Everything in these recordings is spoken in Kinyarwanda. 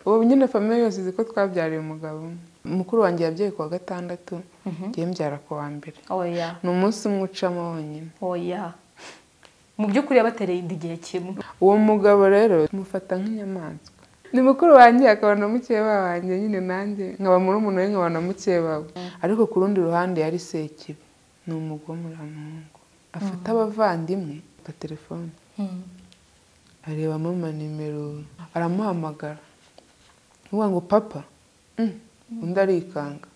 ubu nyine famiye yose izi ko twabyariye umugabo umwe mukuru wanjye yabyaye ku wa gatandatu ngiye mbyara ku wa mbere oya ni umunsi umwe ucamo wonyine oya mu by'ukuri yabatereye inda igihe kimwe uwo mugabo rero tumufata nk'inyamaswa ni mukuru wanjye akaba na mukeba wanjye nyine nanjye nkaba muri umuntu we nkaba na mukeba we ariko ku rundi ruhande yari sekibi ni umugome uramuhungu afata abavandimwe ka telefone arebamo amanimero aramuhamagara uvuga ngo papa Mm. undi arikanga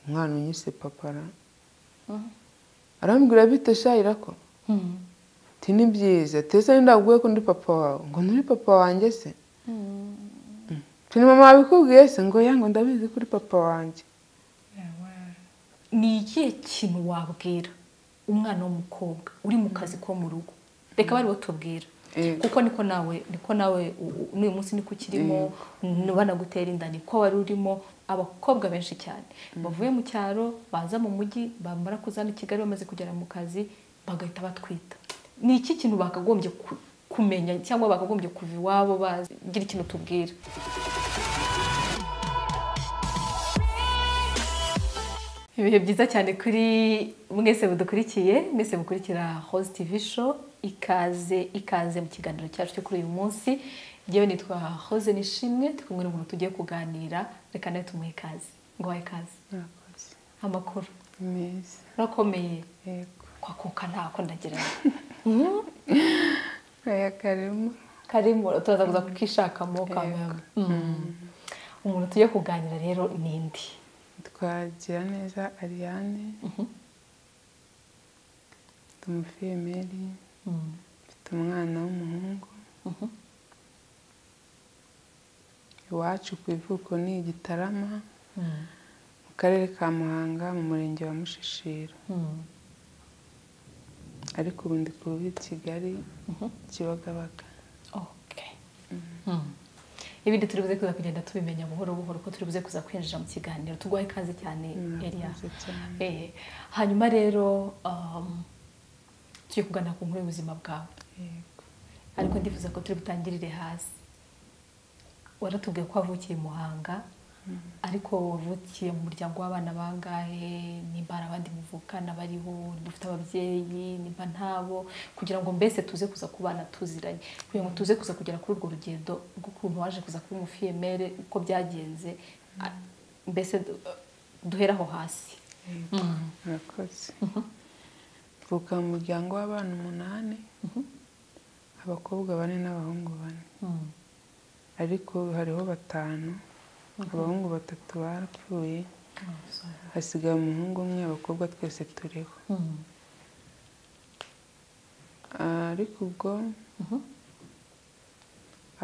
umwana unyise papara arambwira bite shayira ko ati ni byiza tese ndaguye ko ndi papa wawe ngo nturi papa wanjye se ati ni mama wabikubwiye se ngo ya ngo ndabizi ko uri papa wanjye ni ikihe kintu wabwira umwana w'umukobwa uri mu kazi ko mu rugo reka bariwe tubwira Yego. kuko niko nawe niko nawe u- u- n'uyu munsi niko ukirimo banagutera inda niko wari urimo abakobwa benshi cyane bavuye mu cyaro baza mu mujyi bamara kuzana i kigali bamaze kugera mu kazi bagahita batwita ni iki kintu bakagombye ku- kumenya cyangwa bakagombye kuva iwabo bagira ikintu tubwira ibihe byiza cyane kuri mwese mudukurikiye mwese mukurikira host tv show ikaze ikaze mu kiganiro cyacu cyo kuri uyu munsi ngewe nitwa hoze nishimwe turi kumwe n'umuntu tugiye kuganira reka nawe tumuhe ikaze ngo wahe ikaze Mwakoze. amakuru meza urakomeye yego kwakuka ntako ndagira aya karimo karimo turaza kuza kukishakamo kamera umuntu tugiye kuganira rero ni indi twagira neza ariane mfite umufiyemeri mfite umwana w'umuhungu iwacu ku ivuko ni igitarama mu karere ka muhanga mu murenge wa mushishiro ariko ubu ndi ku rubi kigali kibagabaga Okay. Mm. ibindi turi buze kuza kugenda tubimenya buhoro buhoro ko turi buze kuza kwinjira mu kiganiro tuguha ikaze cyane Elia murakoze cyane Eh, hanyuma rero um, tugiye kuganira ku nkuru y'ubuzima bwawe yego ariko ndifuza ko turi butangirire hasi waratubwiye ko wavukiye i muhanga ariko wavukiye mu muryango w'abana bangahe nimba hari abandi muvukana bariho dufite ababyeyi nimba ntabo kugira ngo mbese tuze kuza kubana tuziranye kugira ngo tuze kuza kugera kuri urwo rugendo rw'ukuntu waje kuza kuba umufiyemere uko byagenze a- mbese du- duhere aho hasi murakoze mvuka mu muryango w'abana umunani abakobwa bane n'abahungu bane ariko hariho batanu abahungu batatu barapfuye hasigaye umuhungu umwe abakobwa twese turiho ariko ubwo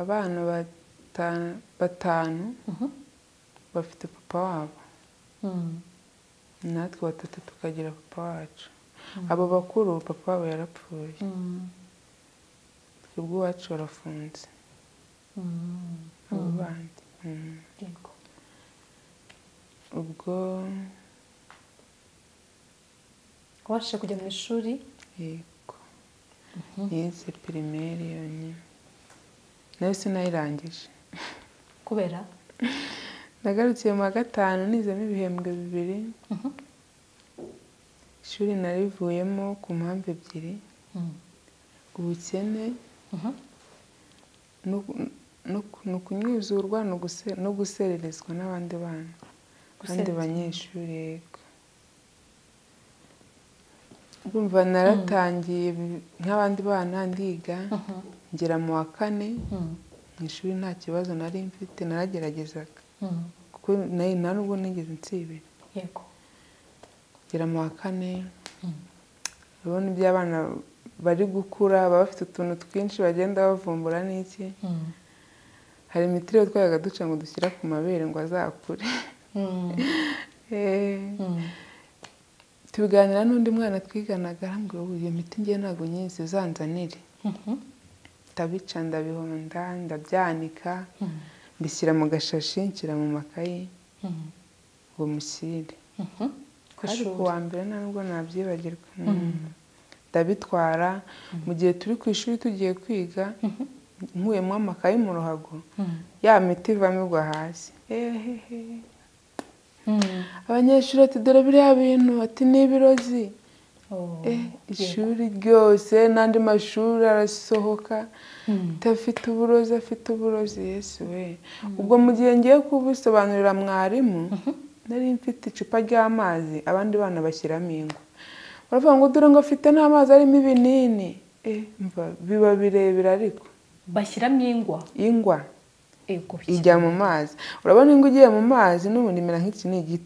abana bata- batanu bafite papa wabo natwe batatu tukagira papa wacu abo bakuru papa wabo yarapfuye twebwe iwacu barafunze abo bandi Mm. Yego. ubwo wabashije kujya mu ishuri yego yize pirimeri yonyine nayo sinayirangije kubera nagarukiye mu wa gatanu nizemo ibihembwe bibiri ishuri narivuyemo ku mpamvu ebyiri ubukene no- no- ni ukunyuzurwa ni uguse- no gusererezwa n'abandi bana abandi Gusererezwa. banyeshuri yego urumva naratangiye bi- nk'abandi bana ndiga ngera mu wa kane mu ishuri nta kibazo nari mfite narageragezaga kuko nayo nta nubwo nigeze nsibira yego ngera mu wa kane urabona ibyo abana bari gukura baba bafite utuntu twinshi bagenda bavumbura n'iki hari imitiriyo twayaga duca ngo dushyira ku mabere ngo azakure Eh, tubiganira n'undi mwana twiganaga arambwira ubu iyo miti ngiye ntabwo nyizi uzanzanire ndabica ndabihonda ndabyanika mbishyira mu gashashi nshyira mu makayi ngo mushyire ku hari ishuri ku wa mbere nta nubwo nabyibagirwa Mm. ndabitwara mu gihe turi ku ishuri tugiye kwiga nkuyemo amakayi mu ruhago ya miti ivamo igwa hasi ehehe abanyeshuri ati dore biriya bintu ati ni ibirozi Oh, Eh, ishuri ryose n'andi mashuri arasohoka afite uburozi afite uburozi yesu we ubwo mu gihe ngiye kubisobanurira mwarimu nari mfite icupa ry'amazi abandi bana bashyiramo ingwa baravuga ngo dore ngo afite n'amazi arimo ibinini Eh, mva biba birebire ariko bashyiramo ingwa ingwa ego ijya mu mazi urabona ingwa igiye mu mazi n'ubundi imera nk'ikinigi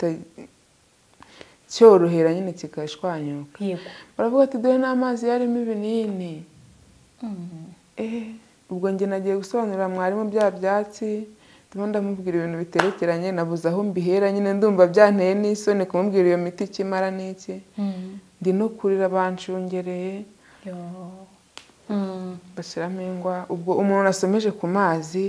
cyorohera nyine kigashwanyuka yego baravuga ati dore n'amazi yarimo ibinini Mm. Eh, ubwo njye nagiye gusobanurira mwarimu bya byatsi ndimo ndamubwira ibintu biterekeranye nabuze aho mbihera nyine ndumva byanteye n'isoni kumubwira iyo miti icyo imara n'iki Mm. ndi no kurira banshungereye Yo. Mm. bashyiramo ingwa ubwo umuntu asomeje ku mazi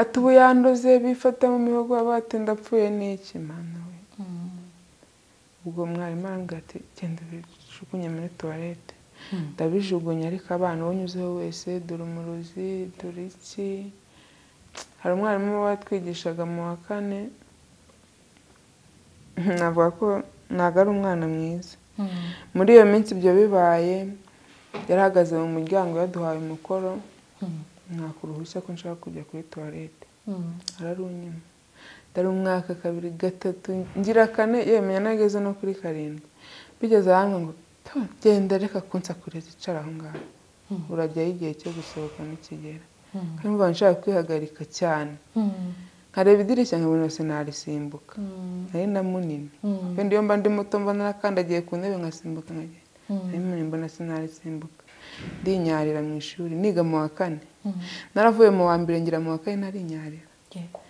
ati ubu yandoze bifata mu mihogo baba bati ndapfuye n'iki mana we Mm. ubwo mwarimu arambwira ati genda ubijugunye muri tuwarete Mm. ndabijugunya ariko abana uwo unyuzeho wese dore umurozi dore iki hari umwarimu watwigishaga mu wa kane navuga ko ntabwo ari umwana mwiza Mm. muri iyo minsi ibyo bibaye yarahagaze mu muryango yaduhaye umukoro Mm. mwaka uruhushya ko nshaka kujya kuri tuwarete Mm. ararunyuma ndari umwaka kabiri gatatu ngira kane yemenya nageze no kuri karindwi bigeze ahantu ngo "Pa, genda reka kunsakuriza icara aho ngaho Mm. urajyaho igihe cyo gusohoka nikigera Mm. kandi mba nshaka kwihagarika cyane Mm. nkareba idirishya nkabona yose narisimbuka Mm. nari na munini Mm. wenda iyo mba ndi muto mba narakandagiye ku ntebe nkasimbuka nkagenda nari Mm. munini mbona sinarisimbuka ndinyarira mu ishuri niga mu wa kane Mm. naravuye mu wa mbere ngira mu wa kane narinyarira yego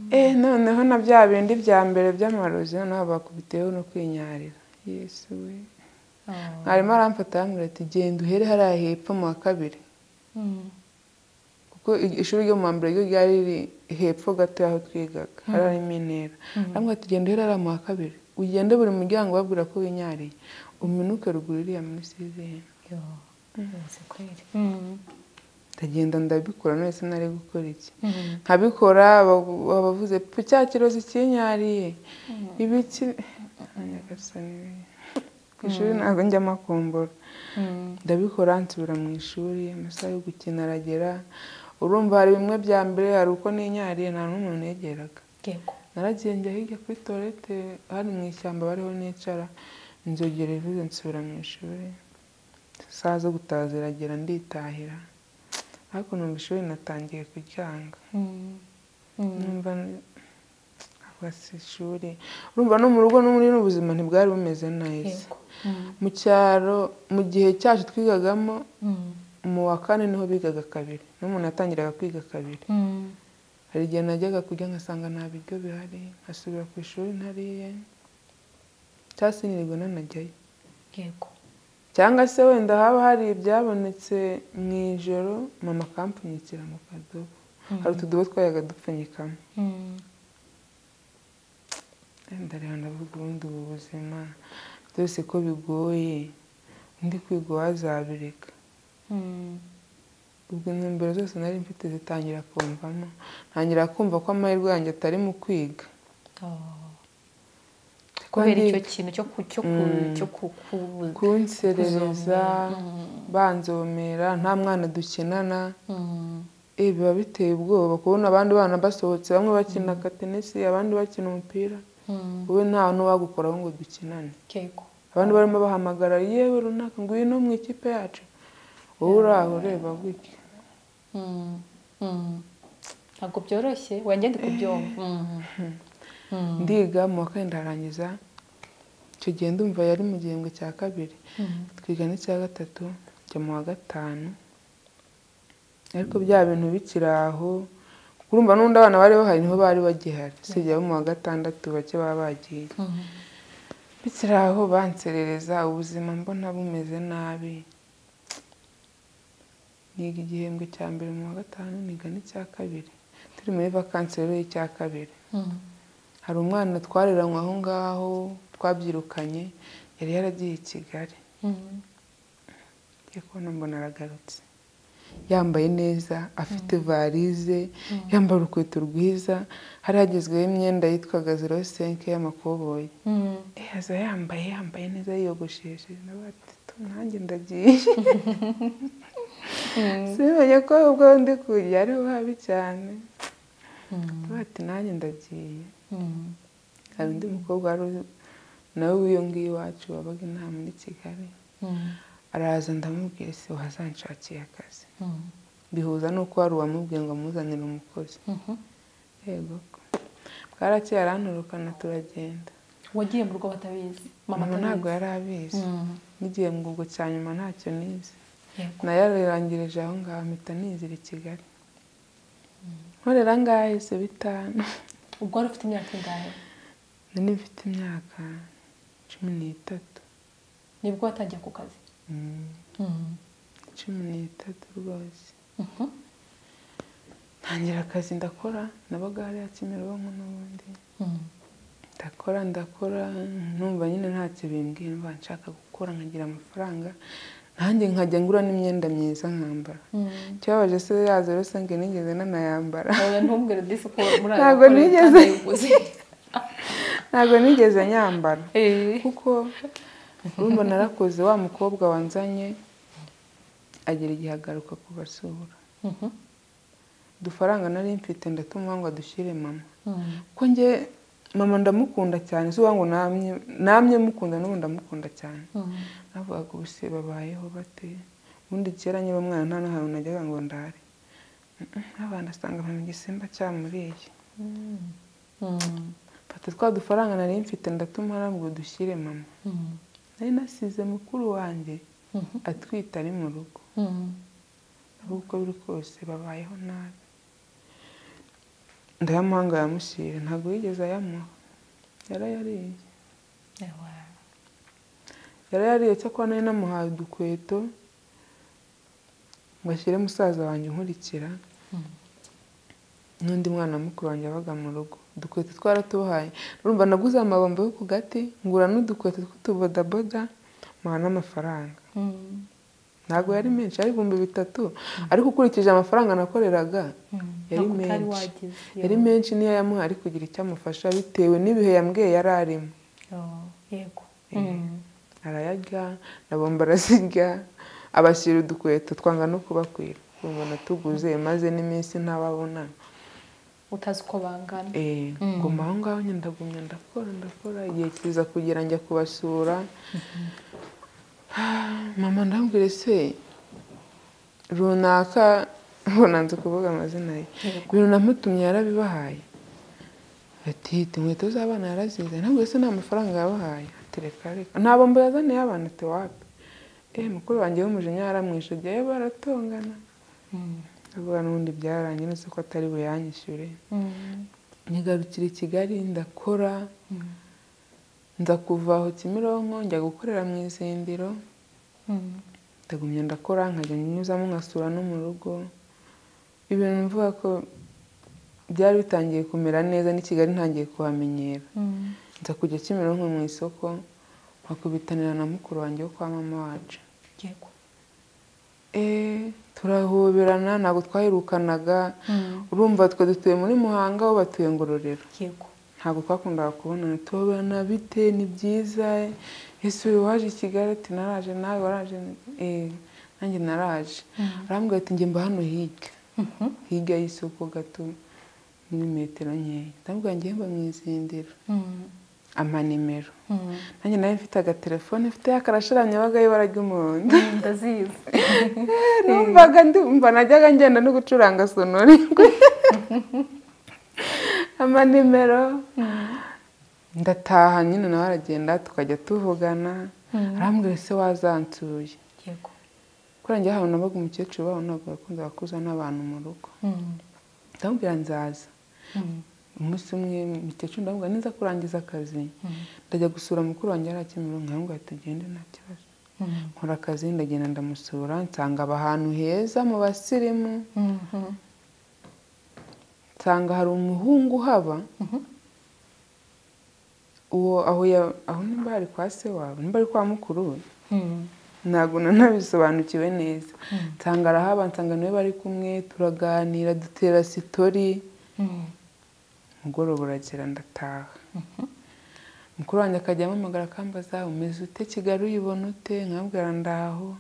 Eh, noneho na bya bindi bya mbere by'amarozi noneho bakubiteyeho no kwinyarira yesu we Oh. mwarimu aramfata arambwira ati genda uhere hariya hepfo mu wa kabiri Mm. kuko i- ishuri ryo mu wa mbere ryo ryari riri hepfo gato y'aho twigaga hari harimo intera arambwira ati genda uhere hariya mu wa kabiri ugende buri muryango ubabwira ko winyariye uminuke ruguru iriya muri sizeni Yo. Uzi kweli. Mm. ndagenda ndabikora none se nari gukora iki Mm. nkabikora baba- babavuze "Pu, cya kirozi kinyariye ibiki nyagasani we. ku ishuri ntabwo njyamo akumbura Mm. ndabikora nsubira mu ishuri amasaha yo gukina aragera urumva hari bimwe bya mbere hari uko ninyariye nta n'umuntu negeraga yego naragiye njya hirya kuri toilette hano mu ishyamba bariho nicara inzogera ivuze nsubira mu ishuri isaha zo gutaha ziragera nditahira ariko numva ishuri natangiye kuryanga Mm. Mm. numva ntabwo si ishuri urumva no mu rugo no muri buno buzima ntibwari bumeze neza yego Mm. mu cyaro mu gihe cyacu twigagamo Mm. mu wa kane niho bigaga kabiri n'umuntu yatangiraga kwiga kabiri Mm. hari igihe najyaga kurya ngasanga nta biryo bihari nkasubira ku ishuri ntariye cyangwa se nirirwa nanajyayo yego cyangwa se wenda haba hari ibyabonetse mu ijoro mama akampfunyikira mu kadobo hari utudobo twayaga dupfunyikamo Mm. ndareba ndavuga ubundi ubu buzima byose ko bigoye undi kwiga wazabireka Mm. ubwo intumbero zose nari mfite zitangira kumvamo ntangira kumva ko amahirwe yanjye atari mu kwiga Oh. kubera Kandi icyo kintu cyo ku- cyo ku- Mm. cyo ku- ku- kunserereza Mm. banzomera nta mwana dukinana Mm. eh, biba biteye ubwoba kubona abandi bana basohotse bamwe bakina akatenisi abandi bakina umupira Mm. wowe nta n'uwagukoraho ngo dukinane yego abantu barimo bahamagara yewe runaka ngwino mu ikipe yacu wowe uri aho ureba gutya Mm. Mm. ntabwo byoroshye wanjye ndi kubyumva Mm. Mm. ndiga mu wa kane ndarangiza icyo gihe ndumva yari mu gihembwe cya kabiri Mm. twiga n'icya gatatu njya mu wa gatanu ariko bya bintu bikiri aho kuko urumva n'undi abana bari bahari niho bari bagihari usibye abo mu wa gatandatu bake baba bagiye Mm. bikiri aho banserereza ubuzima mbona bumeze nabi niga igihembwe cya mbere mu wa gatanu niga n'icya kabiri turi muri vakansi rero y'icya kabiri Mm. hari umwana twareranywe aho ngaho twabyirukanye yari yaragiye i kigali Mm. ngiye kubona mbona aragarutse yambaye neza afite varize yambaye urukweto rwiza hari hagezweho imyenda yitwaga zero senke y'amakoboyi Eh, aza yambaye yambaye neza yiyogosheshe n'abatitu nanjye ndagiye simenya ko ubwo ndi kujya ari buhabi cyane bati nanjye ndagiye hari undi mukobwa wari uzi- nawe w'iyo ngiyo iwacu wabaga inama muri kigali araza ndamubwira ese wazanshakira akazi bihuza n'uko wari uwamubwiye ngo amuzanire umukozi yego ko bwarakeye aranturukana turagenda wagiye mu rugo batabizi mama mama ntabwo atabizi yari abizi Mm. n'igihe ngubwo cya nyuma ntacyo nize Yego. nayarangirije aho ngaho mpita nizira i kigali nkorera ngaho ahise bitanu ubwo wari ufite imyaka ingahe nari mfite imyaka cumi n'itatu nibwo watangiye ku kazi Mm, cumi n'itatu rwose Mhm. ntangira akazi ndakora nabaga hariya kimironko n'ubundi Mm. ndakora ndakora numva nyine ntacyo bimbwiye numva nshaka gukora nkagira amafaranga nanjye nkajya ngura n'imyenda myiza nkambara Mm. ikibabaje se yazo rwose ngo nigeze nanayambara Oya, ntumbwire disi ko muri aya Ntabwo makuru nigeze. utanayaguze. ntabwo nigeze nyambara Eh. kuko urumva narakoze wa mukobwa wanzanye agira igihe agaruka kubasura Mhm. udufaranga nari mfite ndatuma ngo adushyire mama Mm. ko njye mama ndamukunda cyane si uwa ngo namye namye mukunda n'ubu ndamukunda cyane Mm. navugaga ubu se babayeho bate ubundi kera nyiri umwana nta n'ahantu najyaga ngo ndare n'abantu asanga mpamya igisimba cyamuriye Mm. Mm. mfata twa dufaranga nari mfite ndatuma arambwira udushyire mama Mm. nari nasize mukuru wanjye Mhm. atwite ari mu rugo Mm. ahubwo biri kose babayeho nabi ndayamuhanga yamushyira ntabwo yigeze ayamuha yarayariye Ewa. yarayariye cyakora nari namuhaye udukweto ngo ashyire musaza wanjye unkurikira Mm. n'undi mwana mukuru wanjye wabaga mu rugo udukweto twaratubahaye urumva naguze amabombo yo ku gati ngura n'udukweto tw'utubodaboda muha n'amafaranga Mm. ntabwo yari menshi yari ibihumbi bitatu ariko ukurikije amafaranga nakoreraga Mm. Yari Ntabwo utari menshi. wagize. yari menshi niyo yamuha ari kugira icyo amufasha bitewe n'ibihe yambwiye yari arimo Oh, Yego. Eh. Mm. arayarya na bombo arazirya abashyira udukweto twanga no kubakwira ubona tuguze maze n'iminsi ntababona utazi uko bangana Eh, Mm. nguma aho ngaho nyine ndagumya ndakora ndakora igihe kiza kugera njya kubasura mama ndambwire se runaka ubona nzi kuvuga amazina ye Yego. ibintu namutumye yarabibahaye ati "Hita, inkweto z'abana yarazize ntabwo se nta mafaranga yabahaye ati reka reka nta bombo yazaniye abana ati wapi eh mukuru wanjye w'umujinya yaramwishe jyayo baratongana Mm. avuga n'ubundi byararangiye nose ko atari buyanyishyure Mm. nyigarukira i kigali ndakora Mm. nza kuva aho kimironko njya gukorera mu izindiro Mm. ndagumya ndakora nkajya nyuzamo nkasura no mu rugo ibintu mvuga ko byari bitangiye kumera neza n'i kigali ntangiye kuhamenyera Mm. nza kujya kimironko mu isoko nkakubitanira na mukuru wanjye wo kwa mama wacu Yego. Eh, turahoberana ntabwo twaherukanaga Mm. urumva twe dutuye muri muhanga bo batuye ngororero Yego. ntabwo twakundaga kubonana tubona bite ni byiza ese uyu waje i kigali ati naraje nawe waraje Eh, nanjye naraje Mm. arambwira ati njye mba hano hirya Mhm. hirya y'isoko gato muri metero nkeya ndamubwira njye mba mu izindiro Mm. amanimero Mm. nanjye nawe mfite agatelefone mfite akarasharanye wabaga y'ibara ry'umuhondo Mm, ndazizi numvaga ndumva najyaga ngenda no gucuranga sonori amanimero ndataha nyine nawe aragenda tukajya tuvugana Mm. arambwira se wazansuye Yego. kuri njye ahantu nabaga umukecuru wabo ntabwo yakundaga kuza n'abantu mu rugo Mm. ndamubwira nzaza Mm. umunsi umwe umukecuru ndamubwira niza kurangiza akazi Mm. ndajya gusura mukuru wanjye yari akimura nkamubwira ati tugende nta kibazo Mm. nkora akazi ndagenda ndamusura nsanga aba ahantu heza mu basirimu Mhm. nsanga hari umuhungu uhaba Mhm. uwo aho ya- aho nimba ari kwa se wabo nimba ari kwa mukuru we Mm. ntabwo nanabisobanukiwe neza nsanga arahaba nsanga niwe bari kumwe turaganira dutera sitori umugoroba uragera ndataha mukuru wanjye akajya ampamagara akambaza umeze ute kigali uyibona ute nkabwira ndaho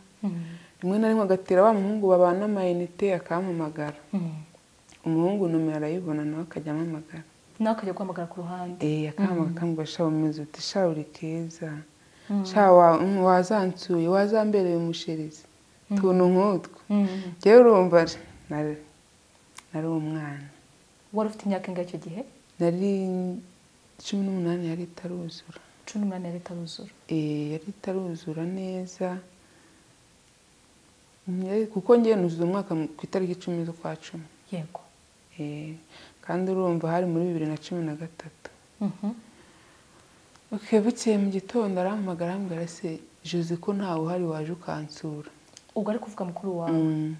rimwe na rimwe agatera wa muhungu babana amayinite akampamagara umuhungu nomero arayibona nawe akajya ampamagara nawe ukajya guhamagara ku ruhande Eh, akambaga akambaga shaho umeze uti shaho uri keza shaho wa- mm, wazansuye wazambereye umusherezi tuntu nk'utwo njyewe urumva nari nari umwana wari ufite imyaka ingahe icyo gihe nari cumi n'umunani yari itaruzura cumi n'umunani ya leta ruzura Eh, yari itaruzura neza Mm, yari- kuko njyewe nuzuza umwaka mu- ku itariki icumi z'ukwa cumi yego Eh, kandi urumva hari muri bibiri na cumi na gatatu Mhm. Okay, bukeye mu gitondo arampamagara arambwira se Jose ko ntawe uhari waje ukansura ubwo ari kuvuga mukuru wawe Mm.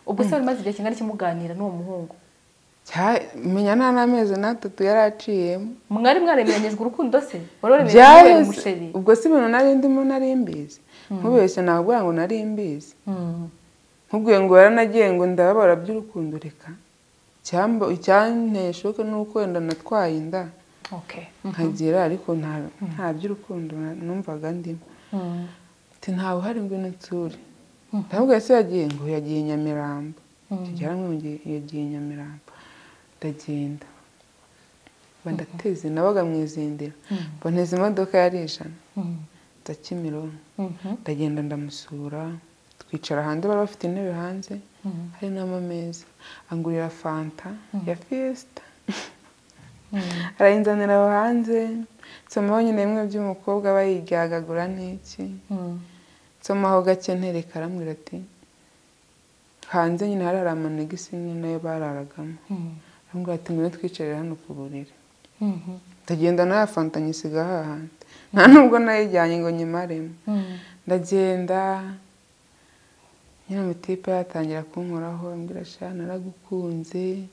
ubwo se wari umaze igihe kingana iki muganira n'uwo muhungu Cya- menya nta n'amezi n'atatu yari aciyemo mwari mwaremeranyijwe urukundo se wari waremeranyijwe Byaheze. kubera umusheri ubwo si ibintu nari ndimo nari mbizi nkubeshya nabwira ngo nari mbizi Mm. nkubwiye ngo yaranagiye ngo ndababara by'urukundo reka Icyamba- icyanteye shoke ni uko wenda natwaye inda okay nkagera ariko nta- nta by'urukundo na- numvaga ndimo Mm. ati nta buhari ngwino nsure ntabwo ese yagiye ngo yagiye nyamirambo kigera ngo yagiye nyamirambo ndagenda mba ndateze nabaga mu izindiro mba nteze imodoka yari ijana Mm. nza Kimironko Mhm. ndagenda ndamusura twicara hanze bari bafite intebe hanze Mhm. hari n'amameza angurira fanta ya fiesta Mm. arayinzanira aho hanze nsomaho nyine bimwe by'umukobwa bayiryagagura n'iki Mm. nsomaho gake ntereka arambwira ati hanze nyine hari hari amanegisi nyine nayo bararagamo Mm. arambwira ati ngwino twicarire hano ku buriri Mhm. ndagenda nayo fanta nyisiga hahandi nta nubwo nayijyanye ngo nyimaremo Mm. ndagenda nyine amatipe yatangira kunkoraho ambwira sha naragukunze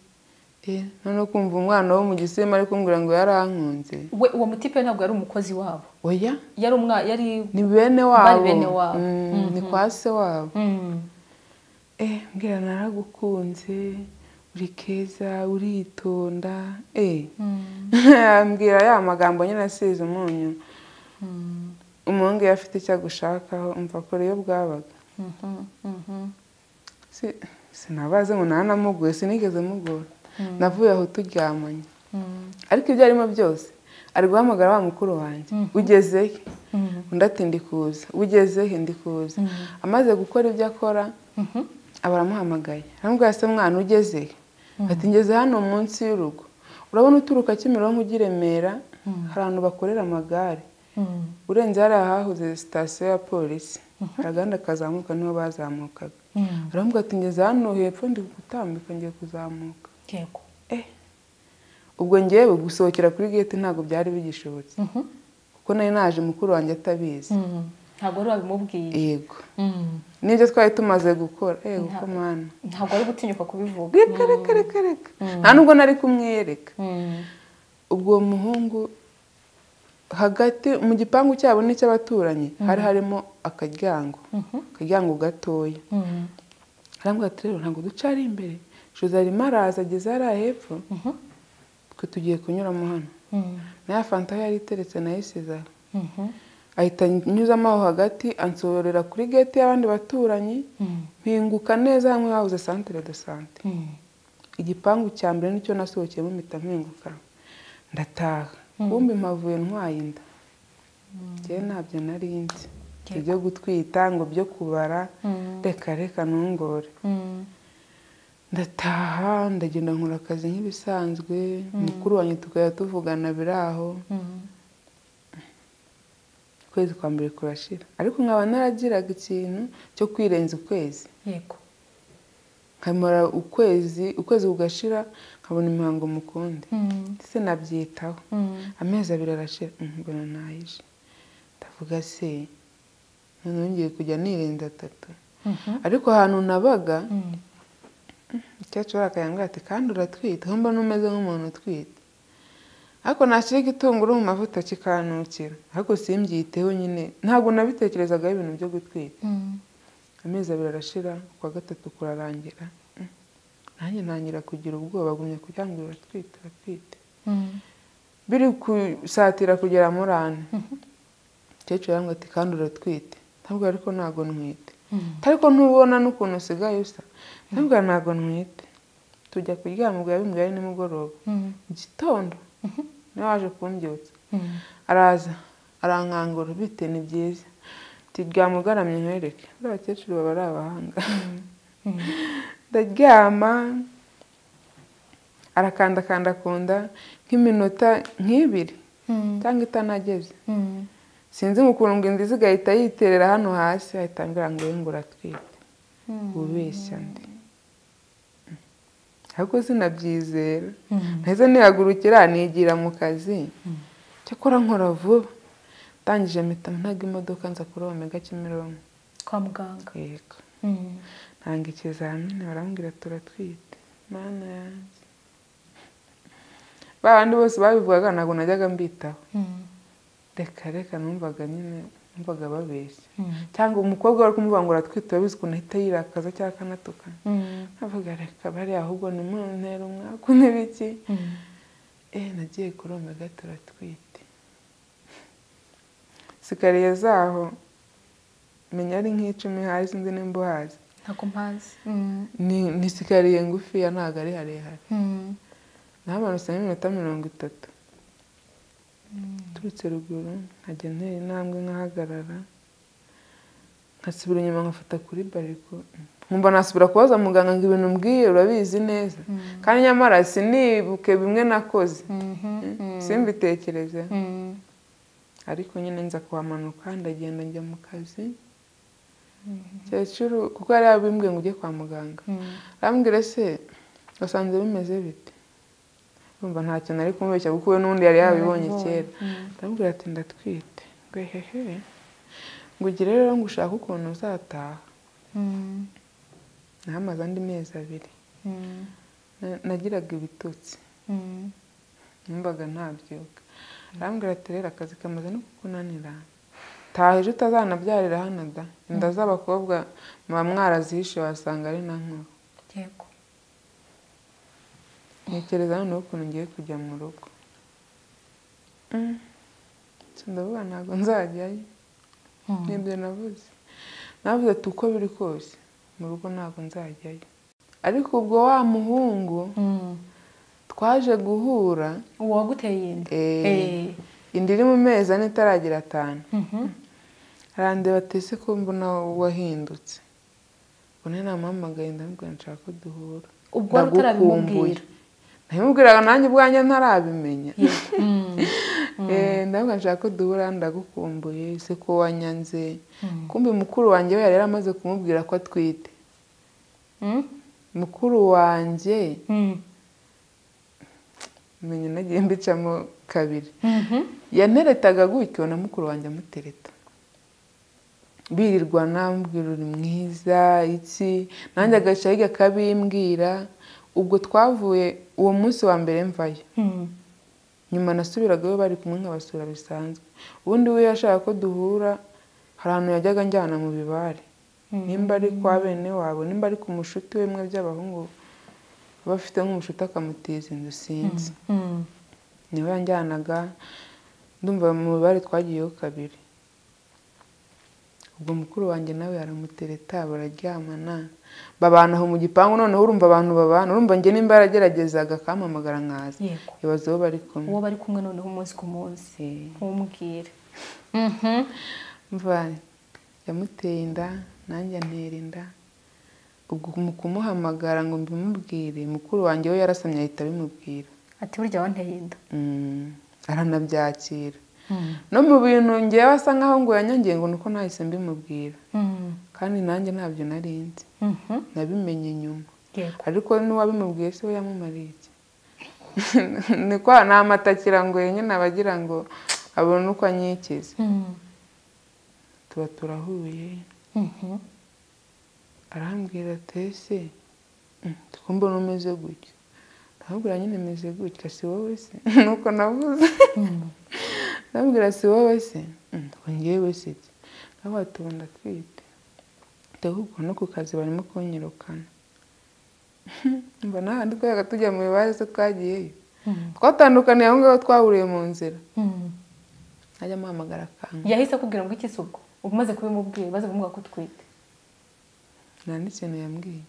eh noneho kumva umwana wo mu gisema ari kumbwira ngo yarankunze we uwo mutipe ntabwo yari umukozi wabo oya yari umwa yari ni bene Bari wabo bene wabo. Mm, ni kwa se wabo Mm. eh mbwira naragukunze uri keza uritonda eh Mm. ambwira ya magambo nyine asize umunyu Mm. umuhungu iyo afite icyo agushakaho umva kure iyo bwabaga Mhm. Mhm. Si- sinabaze ngo ntanamuguye sinigeze mugora navuye aho turyamanye Mm. ariko ibyo arimo byose ari guhamagara wa mukuru wanjye ugezehe Mhm. undi ati ndi kuza ugezehe ndi kuza amaze gukora ibyo akora Mhm. aba aramuhamagaye aramubwira se mwana ugezehe ati ngeze hano munsi y'urugo urabona uturuka kimironko ujya i remera hari ahantu bakorera amagare Mm. urenze hariya hahoze sitasiyo ya polisi hari agahanda kazamuka niho bazamukaga Mm. aravuga ati ngeze hano hepfo ndi gutambika ngiye kuzamuka yego eh ubwo ngewe gusohokera kuri gate ntabwo byari bigishobotse Mhm. kuko nari naje mukuru wanjye atabizi Mm. ntabwo wari wabimubwiye yego Mm. nibyo twari tumaze gukora yego Nta- ko mana ntabwo ari gutinyuka kubivuga reka reka reka reka nta nubwo nari kumwereka Mm. ubwo uwo muhungu hagati mu gipangu cyabo n'icy'abaturanyi hari harimo akaryango akaryango gatoya Mm. arambwira ati rero ntabwo duca ari imbere jose arimo araza ageze hariya hepfo Mhm. twe tugiye kunyuramo hano Mm. nayo fanta aho yari iteretse nayo isize aho Mhm. ahita nyuzamo aho hagati ansohorera kuri gate y'abandi baturanyi Mm. mpinguka neza hamwe habuze santere de sante Mm. igipangu cya mbere nicyo nasohokeyemo mpita mpinguka ndataha kumbi mpavuye ntwaye inda njyewe ntabyo nari nzi ibyo gutwita ngo byo kubara Mm. reka reka ntungore Mm. ndataha ndagenda nkora akazi nk'ibisanzwe mukuru wanjye tukajya tuvugana biraho Mm. ukwezi kwa mbere kurashira ariko nkaba naragiraga ikintu cyo kwirenza ukwezi yego nkamara ukwezi ukwezi kugashira nkabona imihango mukundi Mm. ndetse nabyitaho Mm. amezi abiri arashira mm, mbona ntayije ndavuga se noneho ngiye kujya nirenza atatu Mhm. ariko ahantu nabaga Mm. umukecuru arakayangara ati kandi uratwite aho mbona umeze nk'umuntu utwite ariko nashyira igitunguru mu mavuta kikanukira ariko simbyiteho nyine ntabwo nabitekerezaga ibintu byo gutwita amezi abiri arashira kwa gatatu kurarangira Mm. nanjye ntangira kugira ubwoba agumya kugira ngo uratwite uratwite biri kusatira kugera muri ane umukecuru yarambwira ati kandi uratwite ndabwira ariko ntabwo ntwite ariko ntubona n'ukuntu usigaye usa ndabwira ntabwo ntwite tujya kuryama ubwo yabimbwiye ari nimugoroba mu gitondo niwe waje kumbyutsa araza arankangura bite ni byiza turyama ugaramye nkwereke buriya abakecuru baba ari abahanga ndaryama arakandakanda ku nda nk'iminota nk'ibiri cyangwa itanageze sinzi mu kuntu ngo inda iza igahita yiterera hano hasi ahita ambwira ngo wowe ngo uratwite ubeshya ndi ariko sinabyizera nahise nihagurukira nigira mu kazi cyakora nkora vuba ndangije mpita ntaga imodoka nza kuri omega kimironko kwa muganga yego Mm. ntanga ikizamini barambwira turatwite mana yanjye ba bandi bose babivugaga ntabwo najyaga mbitaho Mm. reka reka numvaga nyine numvaga babeshya Mm. cyangwa umukobwa wari kumuvuga ngo uratwite wabizi ukuntu ahita yirakaza cyangwa akanatukana Mm. nkavuga reka bariya ahubwo ni muntera umwaku n'ibiki Mm. eh nagiye kuri omega turatwite sikariye zaho menya ari nk'icumi hazi indi nimbuhazi ntabwo mpazi Mm. ni ni sikariye ngufiya ntabwo ari harehare Mm. nahamanutseho iminota mirongo itatu turutse ruguru nkajya ntera intambwe nkahagarara nkasubira inyuma nkafata kuri bariko nkumva nasubira kubaza muganga ngo ibintu mbwiye urabizi neza kandi nyamara sinibuke bimwe nakoze Mhm. simbitekereze Mm. ariko nyine nza kuhamanuka ndagenda njya mu kazi kecuru kuko yari yabimbwiye ngo ujye kwa muganga Mm. arambwira se wasanze bimeze bite urumva nta kintu ari kumubeshya kuko we n'undi yari yabibonye kera Mm. ndamubwira ati ndatwite ngwehehe ngo ugire rero ngo ushake ukuntu uzataha Mm. nahamaze andi mezi abiri Mm. Na- nagiraga ibitutsi Mm. numvaga ntabyuka arambwira ati rero akazi kamaze no kukunanira taha ejo utazanabyarira hano da inda z'abakobwa muba mwarazihishe wasanga ari na nkuru yego ntekereza noneho ukuntu ngiye kujya mu rugo Mm. Si ndavuga ntabwo nzajyayo Mm. nibyo navuze navuze ati uko biri kose mu rugo ntabwo nzajyayo ariko ubwo wa muhungu Mm. twaje guhura uwo waguteye inda eh, Eh. inda iri mu mezi ane itaragira atanu Mhm. arandeba ati ese ko mbona wahindutse ubone namuhamagaye ndamubwira nshaka ko duhura ubwo wari utarabimubwira nabimubwiraga nanjye ubwanjye ntarabimenya Yego. Mm. Eh, ndabona nshaka ko duhura ndagukumbuye se ko wanyanze Mm. kumbe mukuru wanjye we yari yaramaze kumubwira ko atwite Mm. mukuru wanjye Mm. menya nagiye mbicamo kabiri Mhm. yanteretaga gutyo na mukuru wanjye amutereta birirwana amubwira uri mwiza iki nanjye agaca yiga akabimbwira ubwo twavuye uwo munsi wa mbere mvayo Mm. nyuma nasubiraga we bari kumwe nkabasura bisanzwe ubundi we yashaka ko duhura hari ahantu yajyaga anjyana mu bibare nimba ari kwa bene wabo nimba ari ku mushuti we mwe by'abahungu aba afite nk'umushuti akamutiza inzu sinzi Mm. niwe yanjyanaga ndumva mu mibare twagiyeho kabiri ubwo mukuru wanjye nawe aramutereta bararyamana babana aho mu gipangu noneho urumva abantu babana urumva njye nimba yarageragezaga akampamagara nkaza yego ibaze aho bari kumwe uwo bari kumwe noneho umunsi ku munsi Eh. ntumubwire Mhm. mva yamuteye inda nanjye antera inda ubwo mu kumuhamagara ngo mbimubwire mukuru wanjye we yarasamye ahita abimubwira ati burya wanteye inda Mm, aranabyakira no mu bintu ngewe asa nkaho ngo yanyongeye ngo nuko nahise mbimubwira Mm. kandi nanjye ntabyo nari nzi Mhm. nabimenye nyuma yego ariko n'uwabimubwiye se we yamumariye iki ni kwa ni amatakirangoye nyine abagira ngo abone uko anyikiza Mm. tuba turahuye Mhm. arambwira ati ese mm, kumbe n'umeze gutya ahubwo uranyemeje gutya si wowe se nuko navuze ndabwira si wowe se ngewe se aho watubona twite ndahubwo no ku kazi barimo kunyirukana mba nta ndi kubera tujya mu mibare se twagiyeyo twatandukaniye aho ngaho twahuriye mu nzira ajya amuhamagara akanga yahise akubwira ngo iki ubwo umaze kubimubwira maze kumubwira ko utwite nta n'ikintu yambwiye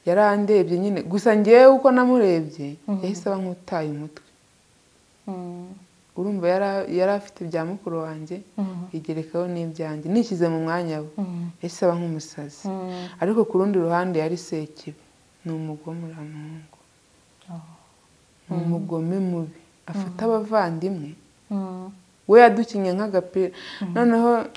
yarandebye nyine gusa ngewe uko namurebye yahise aba nk'utaye umutwe urumva yara- yari afite ibya mukuru wanjye yigerekaho n'ibyanjye nishyize mu mwanya we yahise aba nk'umusazi ariko ku rundi ruhande yari sekibi ni umugome uriya muhungu ni umugome mubi afata abavandimwe we yadukinnye nk'agapira noneho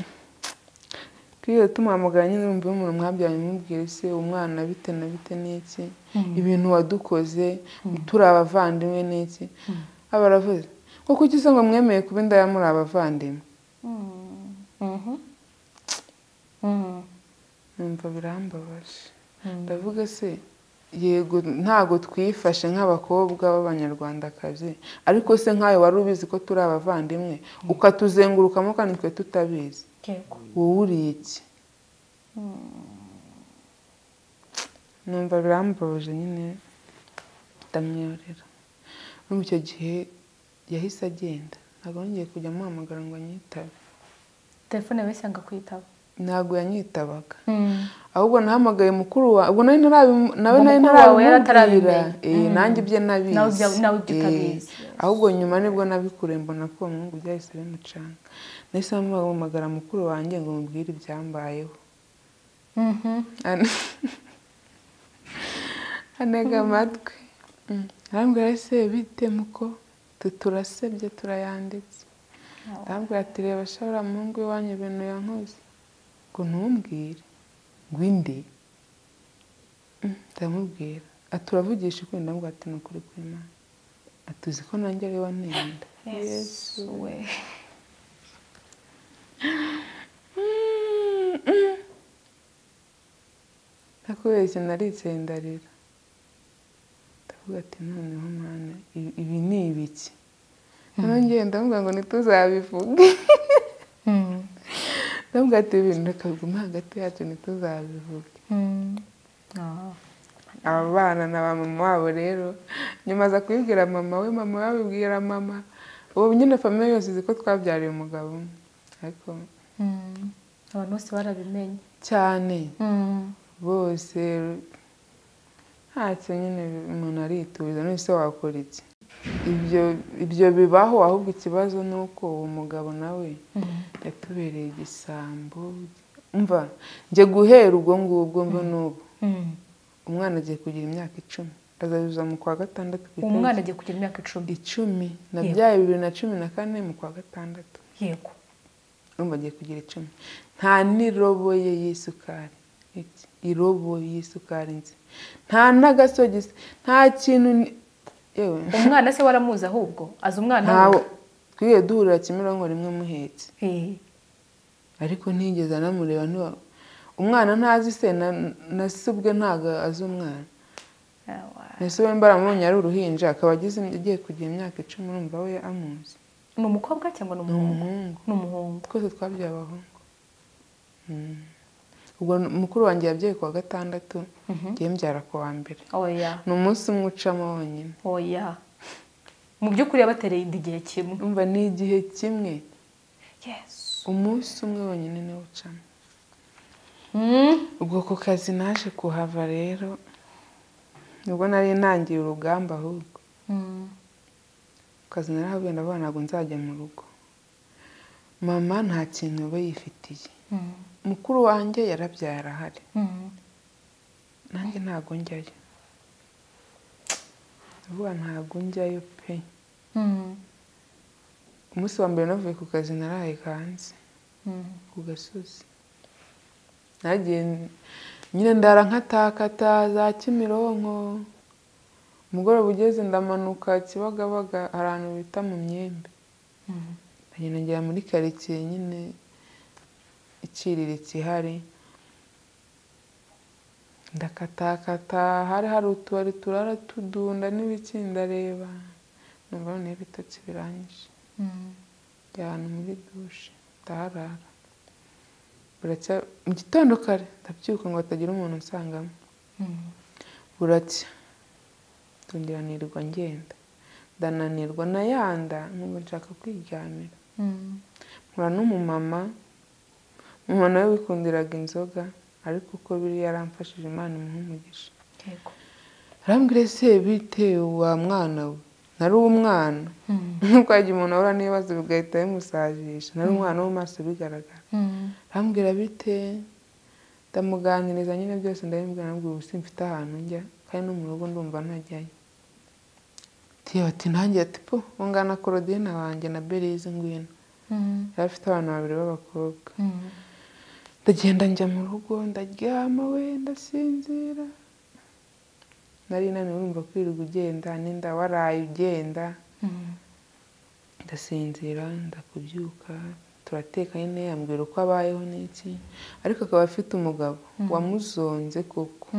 twiyo tumuhamagara nyine urumva iyo umuntu mwabyaye umubwire se umwana bite na bite n'iki ibintu wadukoze turi abavandimwe n'iki aba aravuze ko kuki se ngo mwemeye kuba indaya muri abavandimwe numva birambabaje ndavuga se yego ntago twifashe nk'abakobwa b'abanyarwandakazi ariko se nkawe wari ubizi ko turi abavandimwe ukatuzengurukamo kandi twe tutabizi yego wowe uriye iki numva birambabaje nyine ndamwiyorera no mu icyo gihe yahise agenda ntabwo yongeye kujya amuhamagara ngo anyitabe telefone yahise yanga kwitaba ntabwo yanyitabaga ahubwo nahamagaye mukuru wawe ubwo nari ntarabimu- nawe nari Mukuru wawe yari ntarabimubwira atarabimenya. Eh, nanjye ibye Nawe ibya- nabizi nawe ibyo utabizi. Eh, ahubwo nyuma nibwo nabikure mbona ko uwo muhungu byahise bimucanga nahise mpamagara mukuru wanjye ngo mubwire ibyambayeho An- anega amatwi Mm. arambwira ese bite muko Tu- turasebye turayanditse arambwira ati reba shobora muhungu w'iwanyu ibintu yankoze ngo ntumbwire ngo inde Mm, ndamubwira ati uravugisha ukuri ndamubwira ati ni ukuri kw'imana ati uzi ko nanjye ari wantenda yesu we nakubeshye naricaye ndarira ndavuga ati noneho mwana ibi- ibi ni ibiki noneho ngewe ndavuga ngo ntituzabivuge ndavuga ati ibi bintu reka bigume hagati yacu ntituzabivuge Ah. aba bana na ba mama wabo rero nyuma aza kubibwira mama we mama we abibwira mama ubu nyine famiye yose izi ko twabyariye umugabo umwe ariko Mm. abantu bose barabimenye cyane bose ntacyo nyine umuntu aritubiza none se wakora iki ibyo ibyo bibaho ahubwo ikibazo ni uko uwo mugabo nawe yatubereye igisambo mva njye guhera ubwo ngubwo mva n'ubu umwana agiye kugira imyaka icumi azazuza mu kwa gatandatu ku uwo itariki mwana agiye kugira imyaka icumi icumi Yego. nabyaye bibiri na cumi na kane mu kwa gatandatu yego urumva agiye kugira icumi nta n'irobo ye y'isukari Iki, irobo y'isukari nzi nta n'agasogisi nta kintu ni- yewe umwana se waramuzi ahubwo azi umwana ntawe we? twiriwe duhurira kimironko rimwe muhetse Eh. ariko ntigeze anamureba ntiwa umwana ntazi se na na se ubwe ntago azi umwana Ah, wa- na se we mbaramubonye ari uruhinja akaba ageze agiye kugira imyaka icumi urumva we amuzi ni umukobwa cyangwa ni ni umuhungu umuhungu ni umuhungu twese twabyaye abahungu Mm. ubwo mukuru wanjye yabyaye kuwa gatandatu ngiye mbyara ku wa mbere oya ni umunsi umwe ucamo wonyine oya mu by'ukuri yabatereye inda igihe kimwe umva ni igihe kimwe yesu umunsi umwe wonyine niwo ucamo Mm. ubwo ku kazi naje kuhava rero nibwo nari ntangiye urugamba ahubwo Mm. ku kazi narahavuye ndavuga ntabwo nzajya mu rugo mama nta kintu we yifitiye Mm. mukuru wanjye yarabyaye arahari Mm. nanjye ntabwo njyayo ndavuga ntabwo njyayo pe Mm. umunsi wa mbere navuye ku kazi naraye hanze Mm. ku gasozi nagiye nyine ndara nkatakata za kimironko umugoroba ugeze ndamanuka kibagabaga hari ahantu bita mu myembe Mm. nkagenda ngera muri karitsiye nyine iciriritse ihari ndakatakata hari hari utubari turara tudunda n'ibiki ndareba numva noneho ibitotsi birangije njya ahantu muri dushe ndaharara buracya mu gitondo kare ndabyuka ngo hatagira umuntu unsangamo buracya ndongera nirwa ngenda ndananirwa nayanda nkumva nshaka kwiryamira nkura n'umumama mama nawe wikundiraga inzoga ariko uko biri yaramfashije imana imuha umugisha yego arambwira se bite wa mwana we nari umwana nk'uko yagiye umuntu ahura n'ibibazo bigahita bimusajisha nari umwana wo mu maso bigaragara arambwira bite ndamuganiriza nyine byose ndabimubwira nabwira ubu simfite ahantu njya kandi no mu rugo ndumva ntajyayo tiyo ati nanjye ati po ungana korodina wanjye na berize ngwino yari afite abana babiri b'abakobwa ndagenda njya mu rugo ndaryama we ndasinzira nari naniwe urumva kwirirwa ugenda n'inda waraye ugenda ndasinzira ndakubyuka turateka nyine yambwira uko abayeho n'iki ariko akaba afite umugabo wamuzonze koko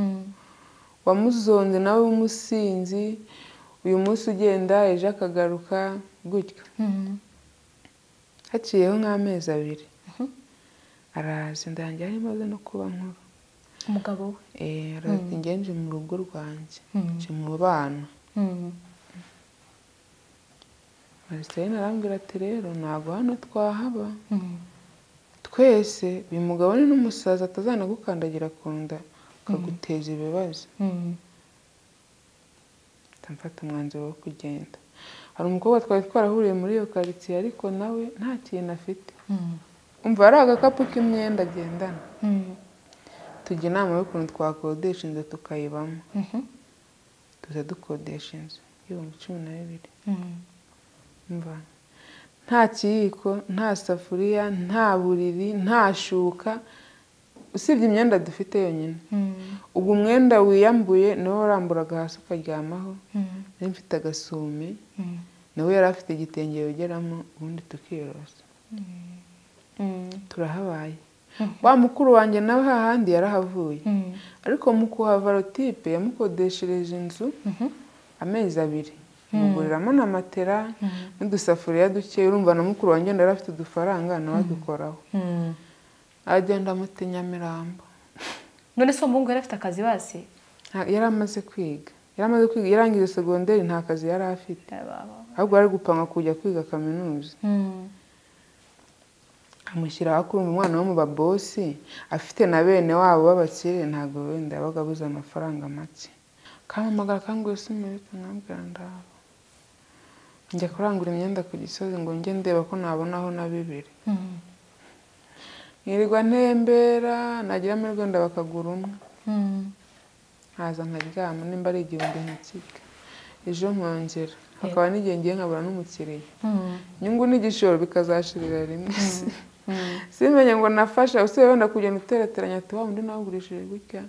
wamuzonze nawe w'umusinzi uyu munsi ugenda ejo akagaruka gutyo haciyeho nk'amezi abiri araza ndangira ari maze no kuba nkuru umugabo we Eh, araza ngenje mu rugo rwanjye nje mu bana Marceline arambwira ati rero ntabwo hano twahaba twese uyu mugabo ni n'umusaza atazanagukandagira ku nda akaguteza ibibazo mpita mfata umwanzuro wo kugenda hari umukobwa twari twarahuriye muri iyo karitsiye ariko nawe nta kintu afite umva ari agakapu k'imyenda agendana tujya inama y'ukuntu twakodesha inzu tukayibamo tuza dukodesha inzu y'ibihumbi cumi na bibiri umva nta kiyiko nta safuriya nta buriri nta shuka usibye imyenda dufite yonyine ubwo umwenda wiyambuye niwo waramburaga hasi ukaryamaho nari mfite agasume nawe yari afite igitenge yogeramo ubundi tukiyorosa turahabaye wa mukuru wanjye nawe hahandi yarahavuye ariko mu kuhava rotipe yamukodeshereje inzu amezi abiri muguriramo na matera n'udusafuriya duke urumva na mukuru wanjye yari afite udufaranga nawe adukoraho agenda amuta nyamirambo none se uwo muhungu yari afite akazi basi Nta- yari amaze kwiga yari amaze kwiga yarangije segonderi nta kazi yari afite ahubwo yari gupanga kujya kwiga kaminuza amushyira akurumva umwana wo mu babosi afite na bene wabo b'abakire ntabwo wenda yabaga abuze amafaranga make kampamagara kanguye simirite nkabwira ndabo njya kurangura imyenda ku gisozi ngo njye ndeba ko nabonaho na bibiri nkirirwa ntembera nagira amahirwe wenda bakagura umwe nkaza nkaryama nimba ari igihumbi nkakiga ejo nkongera hakaba n'igihe ngiye nkabura n'umukiriya inyungu n'igishoro bikazashirira rimwe simenye ngo nafasha usigaye wenda kugenda uterateranya ati wa undi nawe ugurishije gutya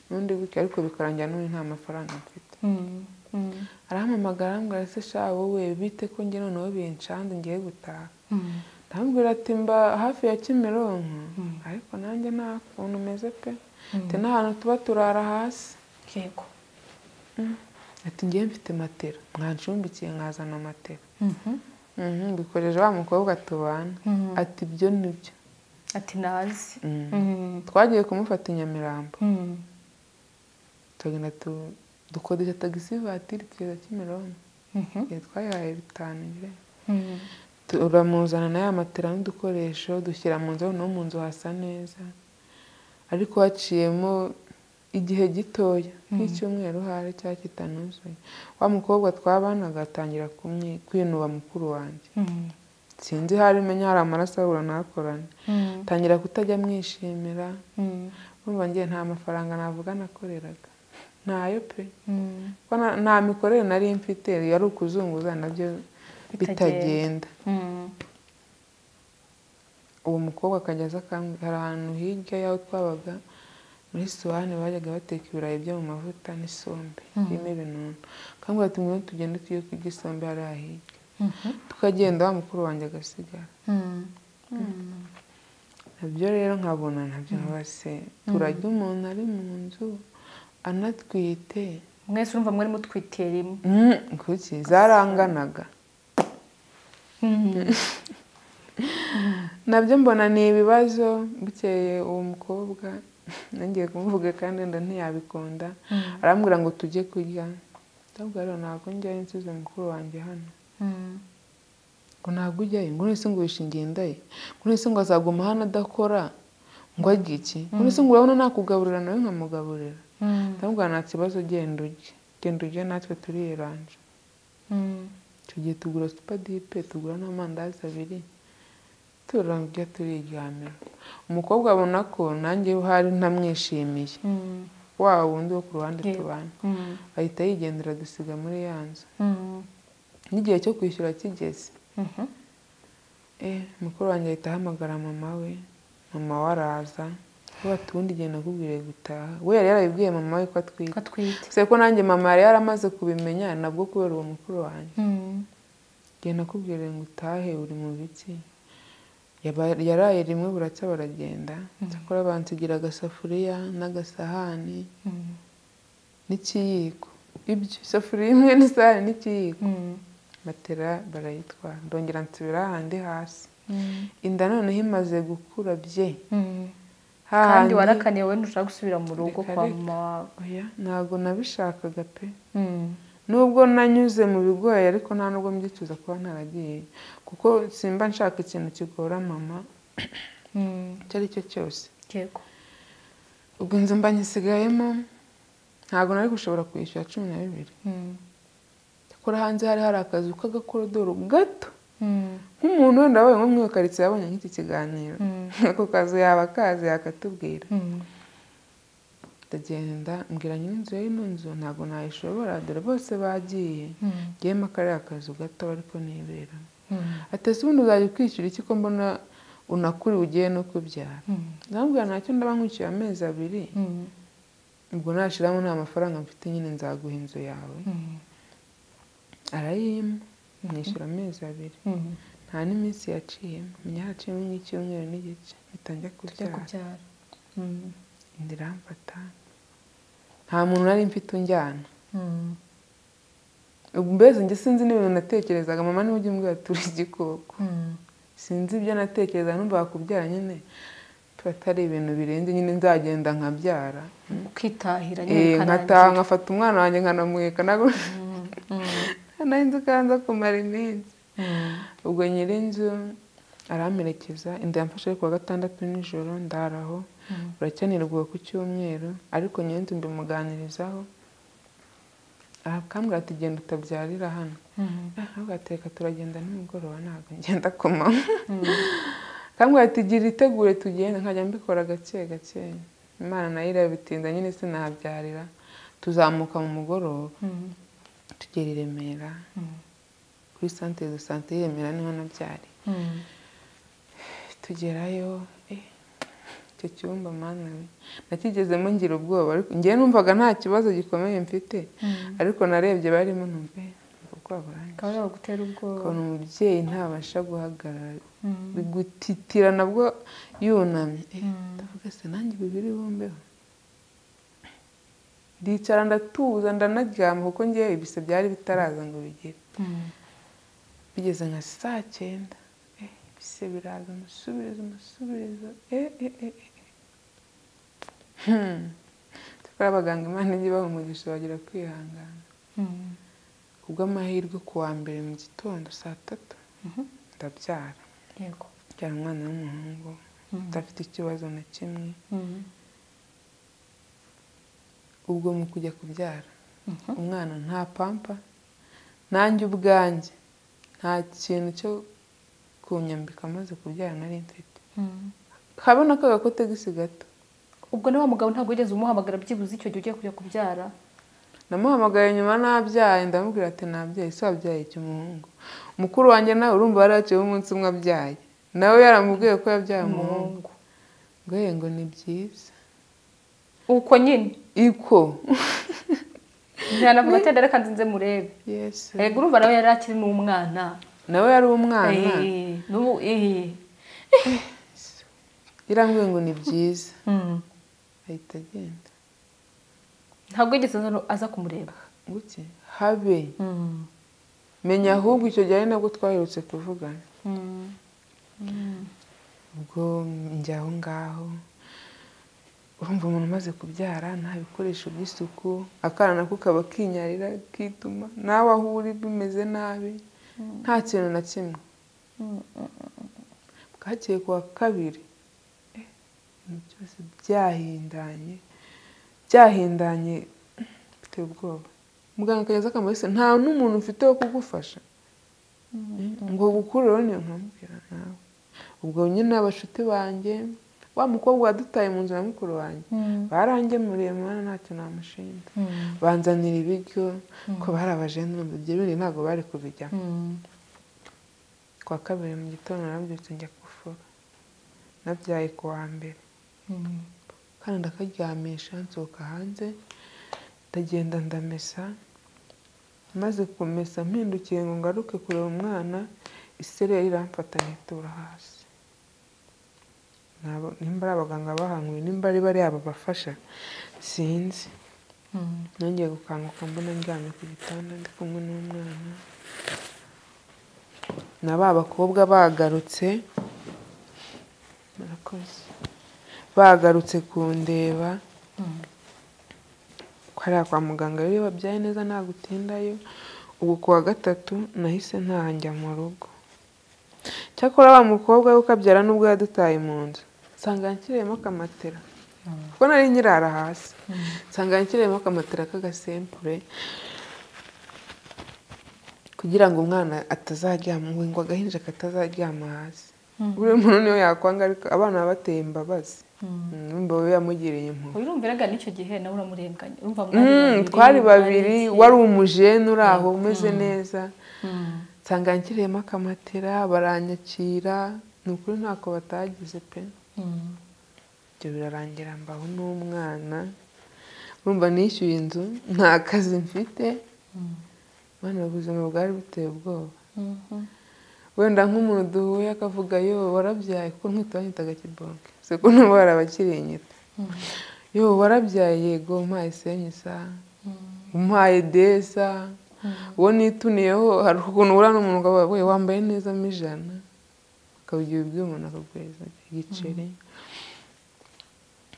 n'undi gutya ariko bikarangira n'ubu nta mafaranga mfite arahamamagara arambwira se sha wowe bite ko njye noneho binshanze ngiye gutaha ndamubwira ati mba hafi ya kimironko ariko nanjye nta kuntu umeze pe ati n'ahantu tuba turara hasi yego ati ngiye mfite matera mwancumbikiye nkazana matera Mhm, mbikoresha wa mukobwa tubana ati ibyo nibyo ati nazi Mm. twagiye kumufata i nyamirambo turagenda tu- dukodesha tagisi vatiri tugeza kimironko igihe twayihaye bitanu nyine turamuzana na ya matera n'udukoresho dushyira mu nzu no mu nzu hasa neza ariko haciyemo igihe gitoya nk'icyumweru hari cyangwa kitanuzuye wa mukobwa twabanaga atangira kumwi- kwinuba mukuru wanjye sinzi hari menya hari amaraso ahura nakorana tangira kutajya mwishimira urumva ngiye nta mafaranga navuga nakoreraga ntayo pe Ko na- nta mikorere nari mfite yari ukuzunguza nabyo bitagenda uwo mukobwa akajya aza akambwira- hari ahantu hirya y'aho twabaga muri suwane bajyaga bateka ibirayi byo mu mavuta n'isombe birimo ibinuntu akambwira ati ngwino tugende tujye kurya isombe hariya hirya tukagenda wa mukuru wanjye agasigara nabyo rero nkabona nabyo nkabase turajya umuntu ari mu nzu anatwite mwese urumva mwari mutwitiye rimwe Mm, kuki zaranganaga nabyo mbona ni ibibazo bukeye uwo mukobwa nongeye kumuvuga kandi wenda ntiyabikunda arambwira ngo tujye kurya ndabwo rero ntabwo njyayo nsize mukuru wanjye hano Mm. ngo ntabwo ujyayo ngo none se ngo wishingiye ndaye ngo none se ngo azaguma hano adakora ngo arye iki ngo none se ngo urabona nakugaburira nawe nkamugaburira Mm. ndabwo nta kibazo genda ujye genda ujye natwe turiyeranje Mm. tugiye tugura supadipe tugura n'amandazi abiri turarya turiryamira umukobwa abona ko nanjye uhari ntamwishimiye Mm. wa wundi wo ku ruhande Yeah. tubana Mm. ahita yigendera dusiga muri ya nzu Mm. n'igihe cyo kwishyura kigeze Mhm. Eh, mukuru wanjye ahita ahamagara mama we mama we araza we ati ubundi igihe nakubwiriye gutaha we yari yarabibwiye mama we ko atwite ko atwite gusa ko nanjye mama yari yaramaze kubimenya nabwo kubera uwo mukuru wanjye Mm. igihe nakubwiriye ngo utahe uri mu biki Yaba- yaraye rimwe buracya baragenda cyakora bansigira agasafuriya n'agasahani Mm. n'ikiyiko ibyo isafuriya imwe n'isahani n'ikiyiko Mm. matera barayitwara ndongera nsubira hahandi hasi Mm. inda noneho imaze gukura bye Mm. kandi hahandi warakaniye wowe ntushaka gusubira mu rugo Reka, kwa reka. mama wawe oya ntabwo nabishakaga pe Mm. nubwo nanyuze mu bigoye ariko nta nubwo mbyicuza kuba ntaragiye kuko simba nshaka ikintu kigora mama Mm. icyo ari cyo cyose yego ubwo inzu mba nyisigayemo ntabwo nari gushobora kwishyura cumi na bibiri Mm. akora hanze hari hari akazu k'agakorodoro gato Mm. nk'umuntu wenda wabonye nko muri iyo karitsiye yabonye nk'iki kiganiro Mm. ako kazu yaba akazi yakatubwira Mm. ndagenda mbwira nyir'inzu ya ino nzu ntabwo nayishobora dore bose bagiye Mm. ngiyemo kariya kazu gato ariko niberamo Mm. atese ubundi uzajya ukwishyura iki ko mbona unakuri ugiye no kubyara Mm. ndamubwira ntacyo ndaba nkwishyuye amezi abiri Mm. ubwo nashiramo nta mafaranga mfite nyine nzaguha inzu yawe Mm. arayimpa mwishyura amezi abiri Mm. nta n'iminsi yaciyemo menya haciyemo nk'icyumweru n'igice bitangiye tujya kubyara kubyara Mm. inda iramfata nta muntu nari mfite unjyana Mm. ubwo mbese njye sinzi n'ibintu natekerezaga mama niwe ujya umbwira turi igikoko Mm. sinzi ibyo natekerezaga numva wakubyara nyine tuba atari ibintu birenze nyine nzagenda nkabyara ukitahira Eh, nyine nkataha ukarangira nkafata umwana wanjye nkanamuheka ntabwo Mm. Mm. nahise ukanza kumara iminsi Mm. ubwo nyir'inzu aramperekeza inda yamfashe ari kuwa gatandatu nijoro ndaraho Mm. buracyanirwa ku cyumweru ariko nyir'inzu mbimuganirizaho akambwira ati genda utabyarira hano Mm. ahubwo ateka turagenda nimugoroba ntabwo ngenda ku manywa Mm. akambwira ati gira itegure tugenda nkajya mbikora gake gake imana nayo irabitinda nyine sinahabyarira tuzamuka mu mugoroba Mm. tugera i Remera Mm. kuri santere de sante y'i Remera niho nabyariye Mm. tugerayo eh, icyo cyumba mana we nakigezemo ngira ubwoba ariko njyewe numvaga nta kibazo gikomeye mfite Mm. ariko narebye barimo numva eh, ubwoba burangiye. akaba yagutera ubwoba ukabona umubyeyi ntabasha guhagarara Mm. gutitira nabwo yunamye Eh, Mm. ndavuga se nanjye ibi biri bumbeho ndicara ndatuza ndanaryama kuko ngewe ibise byari bitaraza ngo bigere Mm. bigeze nka saa cyenda Eh, ibise biraza umusubizo umusubizo eh, eh, eh, eh. Hmm. Cyakora abaganga imana ijye ibaha umugisha bagira kwihangana Mm. kubw'amahirwe ku wa mbere mu gitondo saa tatu Mhm. ndabyara yego byara umwana w'umuhungu Mm. udafite ikibazo na kimwe Mm. ubwo mu kujya kubyara Mhm. umwana nta pampa nanjye ubwanjye nta kintu cyo kunyambika amaze kubyara nari mfite Mm. habona k'agakotegisi gato ubwo na wa mugabo ntabwo wigeze umuhamagara byibuze icyo gihe ugiye kujya kubyara namuhamagaye nyuma nabyaye ndamubwira ati nabyaye se wabyaye iki umuhungu mukuru wanjye nawe urumva yari yaciyeho umunsi umwe abyaye nawe yaramubwiye ko yabyaye umuhungu umuhungu ngo ye ngo ni byiza uko nyine iko ntihanavuga ati reka nzinze murebe yesi yego urumva nawe yari akiri n'umwana nawe yari umwana Eh, n'ubu eh. irambwiye ngo ni byiza Mm. ahita agenda ntabwo yigeze aza- aza kumureba guke habe menya ahubwo icyo gihe ari nabwo twaherutse kuvugana ubwo njya aho ngaho urumva umuntu umaze kubyara nta bikoresho by'isuku akana nako kaba kinyarira kituma nawe aho uri bimeze nabi nta kintu na kimwe bwakeye ku wa kabiri eh, ibintu byose byahindanye byahindanye biteye ubwoba muganga akageza akamurisa nta n'umuntu mfite wo kugufasha ngo gukurura niyo nkamubwira nawe ubwo nyine abashuti banjye wa mukobwa wadutaye mu nzu na mukuru wanjye barangemuriye mwana ntacyo namushinja banzanira ibiryo ko bari abajene ibyo bindi ntabwo bari kubijyamo ku wa kabiri mu gitondo narabyutse njya gufura nabyaye ku wa mbere kandi ndakaryamisha nsohoka hanze ndagenda ndamesa maze kumesa mpindukiye ngo ngaruke kureba umwana isereri iramfata nkitura hasi Nabo- nimba ari abaganga bahanguye nimba ari bariya babafasha sinzi nongeye gukanguka mbona ndyamye ku gitanda ndi kumwe n'umwana na ba bakobwa bagarutse murakoze bagarutse kundeba hariya kwa muganga rero iyo wabyaye neza nta gutindayo ubu ku wa gatatu nahise ntanjya mu rugo cyakora wa mukobwa we ukabyara n'ubwo yadutaye mu nzu nsanga yanshyiriyemo akamatera kuko nari nkirara hasi nsanga yanshyiriyemo akamatera k'agasempure kugira ngo umwana atazaryama ngo agahinja katazaryama hasi buri muntu niyo yakwanga ariko abana baba bateye imbabazi Mm, imbabazi yamugiriye impuhwe urumviraga n'icyo gihe nawe uramurenganya urumva Mm, mwari babiri, twari mwari babiri iki? wari umujene uri aho umeze neza Mm. nsanga nshyiriyemo akamatera baranyakira ni ukuri ntako batagize pe Mm. ibyo birarangira mbaho n'umwana urumva nishyuye inzu nta kazi mfite Mm. mwana ubuzima bwari buteye ubwoba Mhm. wenda nk'umuntu duhuye akavuga yo warabyaye kuko nkwita banyitaga kibonke se ko nabo barabakirinyita Mm. yo warabyaye yego umpaye senyisa Mm. umpaye deza Mm. uwo nituniyeho hari ukuntu ubura n'umuntu ngo we wambaye neza mo ijana akabigira ibyuma akaguhereza igiceri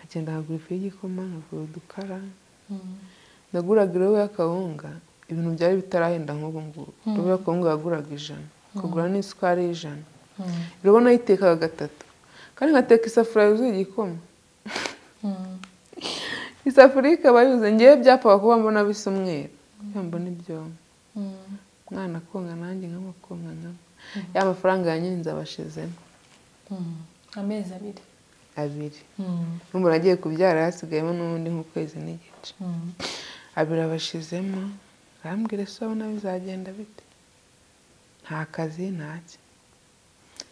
agenda akagura ifu y'igikoma akagura udukara Mm. naguraga irobo y'akawunga ibintu byari bitarahenda nk'ubu ngubu irobo y'akawunga yaguraga ijana akagura n'isukari y'ijana Mm. irobo nayitekaga gatatu kandi nkateka isafuriya yuzuye igikoma Mm. isafuriya ikaba yuzuye ngewe byapfaga kuba mbona bisa umweru kugira ngo mbone ibyombo Mm. umwana akonga nanjye nk'amakonga nkama ya mafaranga ya nyiri nzabashizemo Mm. amezi abiri abiri Mm. n'umuntu agiye kubyara hasigayemo n'ubundi nk'ukwezi n'igice Mm. abiri abashizemo arambwira ese urabona bizagenda bite nta kazi ntacye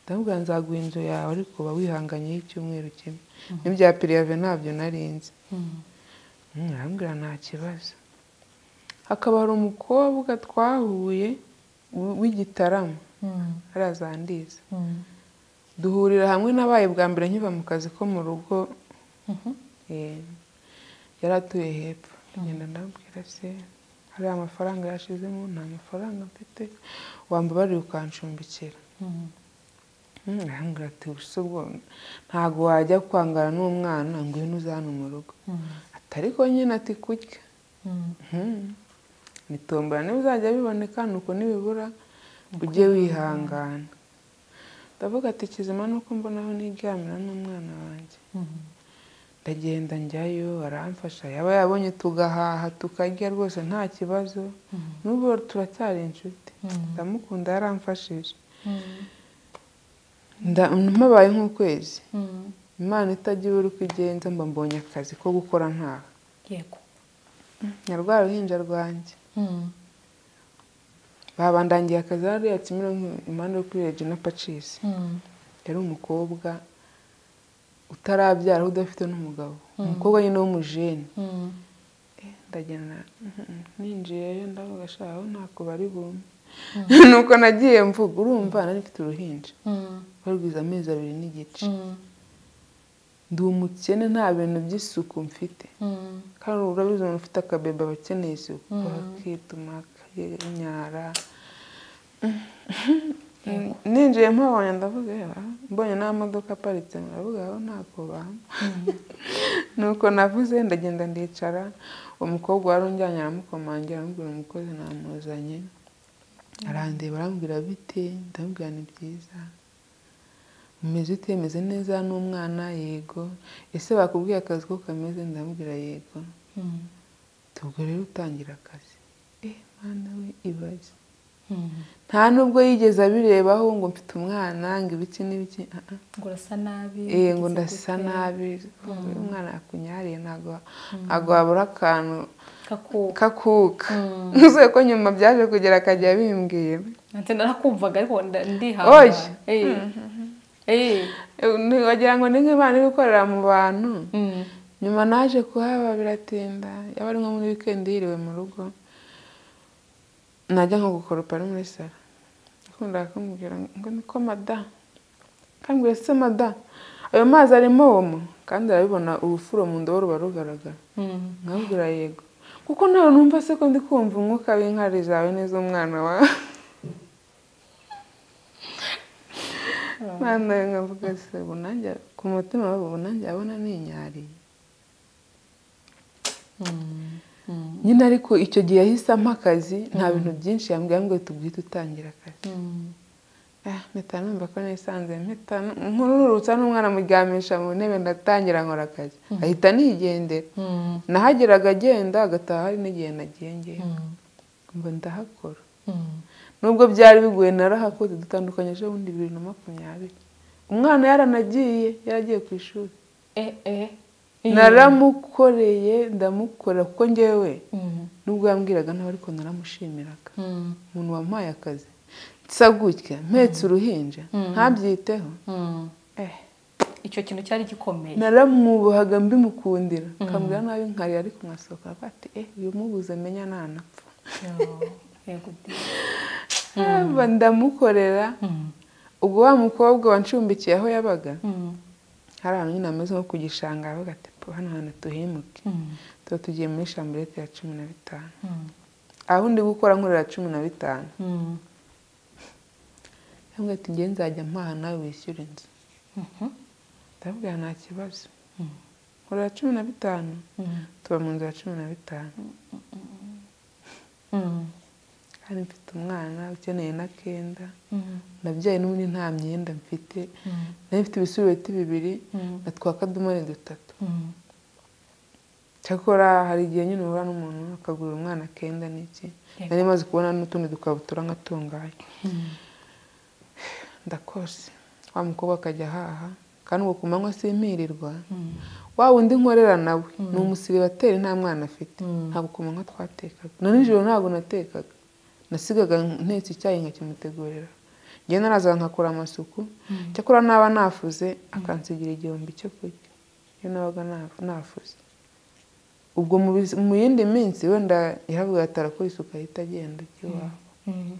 ndamubwira nzaguha inzu yawe ariko uba wihanganyeho icyumweru kimwe n'ibya piriyave ntabyo narinzi Mm. Mm, arambwira nta kibazo hakaba hari umukobwa twahuye w- w'igitarama Mm. arazandiza Mm. duhurira hamwe nabaye bwa mbere nkiva mu kazi ko mu rugo Mhm. eh, yari atuye hepfo ngenda ndabwira se hari amafaranga yashizemo nta mafaranga mfite wambabarira ukanshumbikira Mm. Mm, arambwira ati "Ubuse ubwo ntago wajya kwangana n'umwana ngo iyo uza hano mu rugo Mm. ati ariko nyine ati kurya Mm. nitombora niba uzajya biboneka ni uko nibibura ujye wihangana ndavuga ati kizima nuko mbonaho niryamira n'umwana wanjye Mm. ndagenda njyayo aramfasha yaba yabonye tugahaha tukarya rwose nta kibazo Mm. n'ubu turacyari inshuti Mm. ndamukunda yaramfashije Mm. Nda- mpabaye nk'ukwezi Mm. imana itagira uri kugenza mba mbonye akazi ko gukora ntaha yego nyarwa ruhinja rwanjye Mm. babandangiye akazi hariya kimironko impande yo kuri regina pacisi Mm. yari umukobwa utarabyara udafite n'umugabo umukobwa nyine w'umujeni Mm. Eh, ndagenda mhm, ninjiyeyo ndavuga sha aho ntako bari bumpe nuko nagiye mvuga urumva nari mfite uruhinja Mm. rwari rwiza amezi abiri n'igice Mm. ndi umukene nta bintu by'isuku mfite Mm. kandi urabizi umuntu ufite akabebe aba akeneye isuku Mhm. aba akituma akayinyara ninjiye mpabonye ndavuga "Eh, ah, mbonye n'amamodoka aparitse ndavuga aho ntabwo bamba nuko navuze ndagenda ndicara umukobwa wari unjyanye aramukomangira aramubwira umukozi namuzanye arandeba arambwira bite ndamubwira ni byiza umeze ute meze neza n'umwana yego ese bakubwiye akazi ko kameze ndamubwira yego Mm. ubwo rero utangira akazi eh mwana we ibaze Mm. nta nubwo yigeze abirebaho ngo mfite umwana ngo ibiki n'ibiki ah, ah. ngo urasa nabi Eh, ngo wagize ndasa gute, nabi Mm. uyu mwana yakunyariye ntabwo ntabwo wabura akantu kakuka kakuka Mm. ntuzuye ko nyuma byaje kugera akajya bimbwira nanjye narakumvaga ariko nda- Oye. ndihangana Eh. Eh. Ni- wagira ngo ni nk'imana iri gukorera mu bantu Mm. nyuma naje kuhaba biratinda yaba ari nko muri wikendi yiriwe mu rugo najya nko gukoropa ari muri salo yakundaga kumubwira ngo niko mada kambwira se mada ayo mazi arimo omo kandi arabibona urufuro mu ndobo ruba rugaragara Mm. nkabwira yego kuko nawe numva se ko ndi kumva umwuka w'inkari zawe n'iz'umwana wawe mwana we nkavuga se ubu nanjye ku mutima wabo ubu nanjye abona ninyariye Mm. Mm. nyine ariko icyo gihe yahise ampa akazi nta bintu byinshi yambwiye ngo tubwite utangira akazi Mm. Ah, mpita numva ko nisanze mpita nkururutsa n'umwana amuryamisha mu ntebe ndatangira nkora akazi ahita nigendera Mm. nahageraga agenda agataha hari n'igihe nagiye ngewe Mm. ngo ndahakora Mm. nubwo byari bigoye narahakoze dutandukanyije ubundi bibiri na makumyabiri umwana yaranagiye yaragiye ku ishuri Eh, eh. naramukoreye ndamukora kuko ngewe Mm. nubwo yambwiraga ntawe ariko naramushimiraga Mm. umuntu wampaye akazi nsa gutya mpetse uruhinja ntabyiteho Mm. eh icyo kintu cyari gikomeye naramwubahaga mbimukundira akambwira nabi nkari ariko nkasohoka avuga ati eh uyu mubuze menya ntanapfa Yego di. Aba ndamukorera Mm. ubwo wa mukobwa wanshumbikiye aho yabaga Mm. hari ahantu nyine ameze nko ku gishanga avuga ati "Po, hano hantu tuhimuke Mm. tuba tugiye muri shamburete ya cumi na bitanu Mm. aho ndi gukora nkorera cumi na bitanu Mm. yambwira ati ngewe nzajya mpaha nawe wishyura inzu Mhm. ndabwira nta kibazo Mm. nkorera cumi na bitanu Mm. tuba mu nzu ya cumi na bitanu Mm. kandi mfite umwana ukeneye n'akenda Mm. nabyaye n'ubundi nta myenda mfite Mm. nari mfite ibisubeti bibiri Mm. na twa kadomari dutatu Mm. cyakora hari igihe nyine uhura n'umuntu akagurira umwana akenda n'iki Yego. nari maze kubona n'utundi dukabutura nk'atungaye ndakose wa mukobwa akajya ahaha kandi ubwo ku manywa simpirirwa Mm. wa wundi nkorera nawe ni umusiribateri nta mwana afite Mm. ntabwo ku manywa twatekaga na nijoro ntabwo natekaga nasigaga ntetse icyayi nkakimutegurira njye naraza nkakora amasuku cyakora naba nafuze akansigira igihumbi cyo kurya iyo nabaga na- nafuze ubwo mu bizi- mu yindi minsi wenda yaravuga ati arakora isuku ahita agenda iwabo Mm.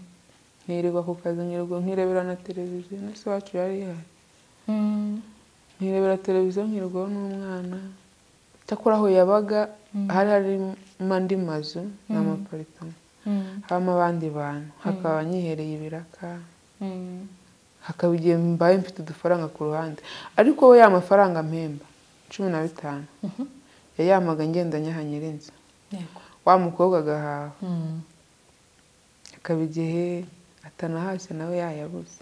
nkirirwa ku kazi nkirirwa nkirebera na televiziyo na se wacu yari ihari Mm. nkirebera televiziyo nkirirwaho n'umwana cyakora aho yabaga hari harimo andi mazu ni amaparitoma Mm. habamo abandi bantu hakaba nyihereye ibiraka Mm. hakaba igihe mbaye mfite udufaranga ku ruhande ariko we ya mafaranga mpemba cumi na bitanu Mhm. yayamaga ngenda nyaha nyirinzu Yego. wa mukobwa agahaha Mm. akaba igihe atanahashye nawe yayabuze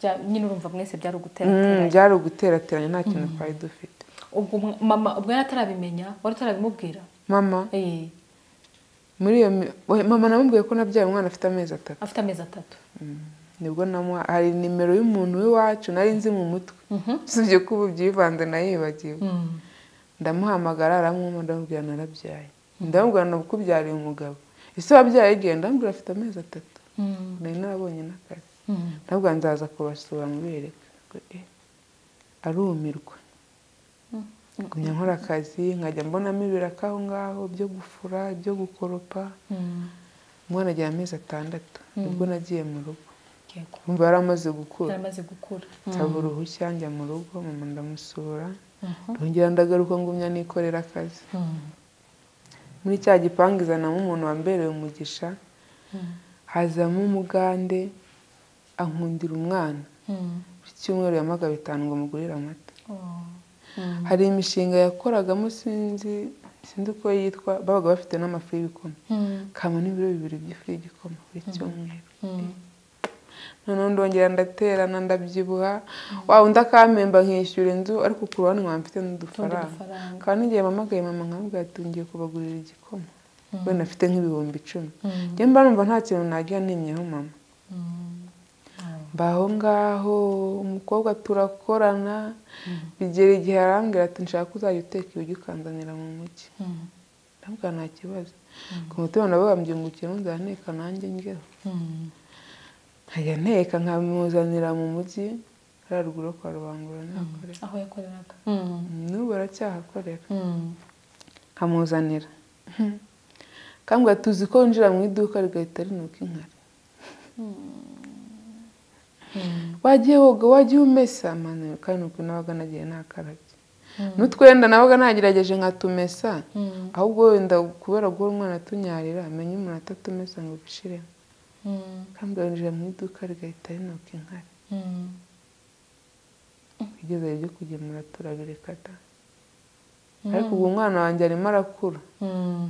Bya- nyine urumva mwese byari Mm, uguterateranya byari uguterateranya nta kintu twari dufite ubwo mwa- mama ubwo yari atarabimenya wari utarabimubwira mama Eh, muri iyo mi- we- mama namubwiye ko nabyaye umwana afite amezi atatu afite amezi atatu nibwo namuha hari nimero y'umuntu w'iwacu nari nzi mu mutwe Mhm. usibye ko ubu byivanze nayibagiwe Mm. ndamuhamagara aramwumva ndamubwira narabyaye ndamubwira nakubyariye umugabo ese wabyaye igihe ndamubwira afite amezi atatu Mm. nari narabonye n'akazi Mm. ndamubwira nzaza kubasura mubereka Ngo, "Eh." arumirwa ngumya nkora akazi nkajya mbonamo ibiraka aho ngaho byo gufura ibyo gukoropa Mm. umwana agira amezi atandatu nibwo nagiye mu rugo yego umva yari amaze gukura yaramaze gukura nsaba uruhushya njya mu rugo mama ndamusura ndongera ndagaruka ngumya nikorera akazi muri cya gipangu izanamo umuntu wambereye umugisha hazamo umugande ankundira umwana buri cyumweru yamagaba bitanu ngo mugurire amata hari imishinga yakoragamo sinzi sinzi uko yitwa babaga bafite n'amafu y'ibikoma kama n'ibiro bibiri by'ifu y'igikoma buri cyumweru noneho ndongera ndaterana ndabyibuha waba undi akampemba nkishyura inzu ariko ku ruhande nkaba mfite n'udufaranga udufaranga kandi n'igihe mamagaye mama nkabwira ati ngiye kubagurira igikoma wenda afite nk'ibihumbi icumi Mm. njye mba numva nta kintu najya nimyeho mama Mm. Mm. mbaho ngaho umukobwa turakorana bigera igihe arambwira ati nshaka uzajya uteka ibiryo ukanzanira mu mujyi Mm. ndabwira nta kibazo ku mutima nabo bambyungukiye nzara nteka nanjye ngeho Mm. nkajya nteka nkamuzanira mu mujyi hariya ruguru kwa rubangura nakorera aho yakoreraga n'ubu aracyahakorera Mm. nkamuzanira kambwira tuzi ko winjira mu iduka rigahita rinuka inkari Mm. wagiye woga wagiye umesa mani kandi uko nabaga nagiye nakarabye Mm. n'utwenda nabaga nagerageje nkatumesa Mm. ahubwo wenda kubera guhora umwana atunyarira amenye umuntu atatumesa ngo ubishiremo Mm. kambwira winjira mu iduka rigahita rinuka inkari Mm. bigeze ibyo kugemura turabireka da ariko ubu umwana wanjye arimo arakura Mm.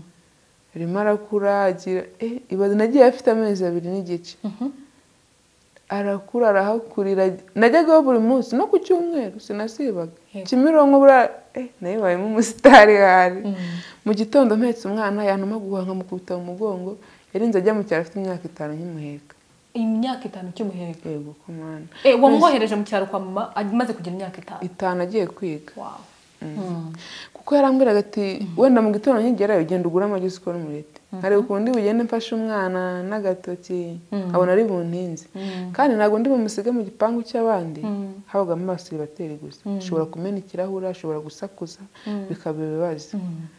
arimo arakura agira eh ibaze nagiye afite amezi abiri n'igice Mhm. arakura arahakurira najyagaho buri munsi no ku cyumweru sinasibaga Yego. kimironko buriya eh nayibayemo umusitari hari Mm. mu gitondo mpetse umwana yantuma guhaha nkamukubita mu mugongo yarinze ajya mu cyaro afite imyaka itanu nkimuheka imyaka itanu cy'umuhego yego ku mwana Eh, wamwohereje mu cyaro kwa mama amaze kugira imyaka itanu itanu agiye kwiga Wow. Mm. kuko yarambwiraga ati wenda mu gitondo nkigerayo ugenda ugure amagi sikoro umurete nkareba ukuntu bugende mfashe umwana n'agatoki nkabona ari buntinze Mm. kandi ntabwo ndi bumusige mu gipangu cy'abandi Mm. habagamo abasiribateri gusa ashobora kumena ikirahure ashobora gusakuza bikaba ibibazo Mm.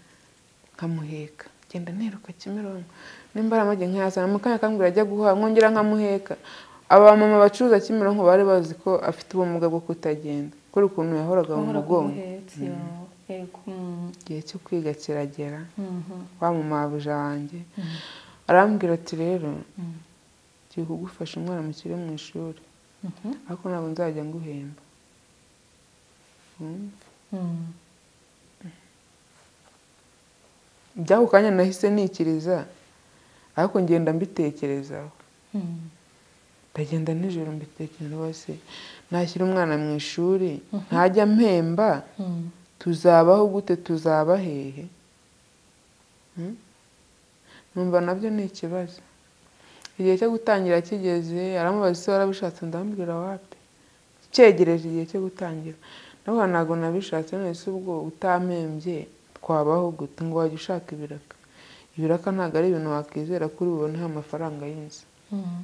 nkamuheka genda neruka kimironko nimba ari amagi nkayazana mu kanya kambwira ajya guhaha nkongera nkamuheka abamama bacuruza kimironko bari bazi ko afite ubumuga bwo kutagenda kuri ukuntu yahoraga mu Wahora mugongo umuhetse, yego. Mm. igihe cyo kwiga kiragera Mhm. wa mumabuja wanjye arambwira ati rero Mm. ngiye kugufasha umwana mukiri mu ishuri Mhm. ariko ntabwo nzajya nguhemba Mm. Mm. by'ako kanya nahise nikiriza ariko ngenda mbitekerezaho Mm. ndagenda nijoro mbitekera bose nashyira umwana mu ishuri ntajya mpemba Mm. tuzabaho gute tuzaba hehe Hmm? numva nabyo ni ikibazo igihe cyo gutangira kigeze aramubaza ese warabishatse ndambwira wapi cyegereje igihe cyo gutangira naho ntabwo nabishatse none se ubwo utampembye twabaho gute ngo wajya ushaka ibiraka ibiraka ntabwo ari ibintu wakwizera kuri buboneho amafaranga y'inzu Mm.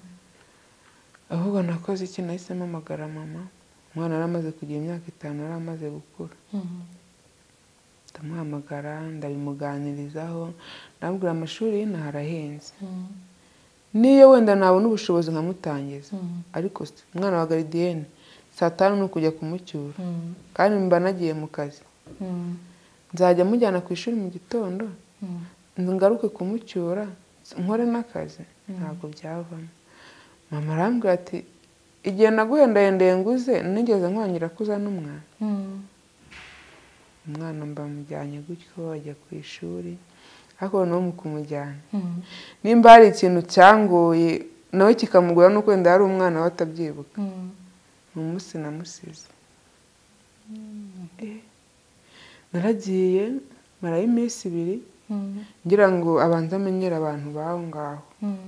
ahubwo nakoze iki nahise mpamagara mama umwana yari amaze kugira imyaka itanu yari amaze gukura Mm. ndamuhamagara ndabimuganirizaho ndamubwira amashuri y'inaha arahenze Mm. niyo wenda nabona ubushobozi nkamutangiza Mm. ariko se, umwana wa garidiyene saa tanu ni ukujya kumucyura Mm. kandi mba nagiye mu kazi Mm. nzajya mujyana ku ishuri mu gitondo Mm. ngaruke kumucyura nkore n'akazi ntabwo byavamo mama arambwira ati igihe naguhendahendeye nguze nigeze nkongira ko uzana umwana Mm. umwana mbamujyanye gutyo ajya ku ishuri ariko noneho mu kumujyana Mm. nimba hari ikintu cyangoye nawe kikamugora nuko wenda yari umwana we atabyibuka Mm. ni umunsi namusize Eh, naragiye marayo iminsi ibiri Mm. ngira ngo abanze amenyere abantu baho ngaho Mm.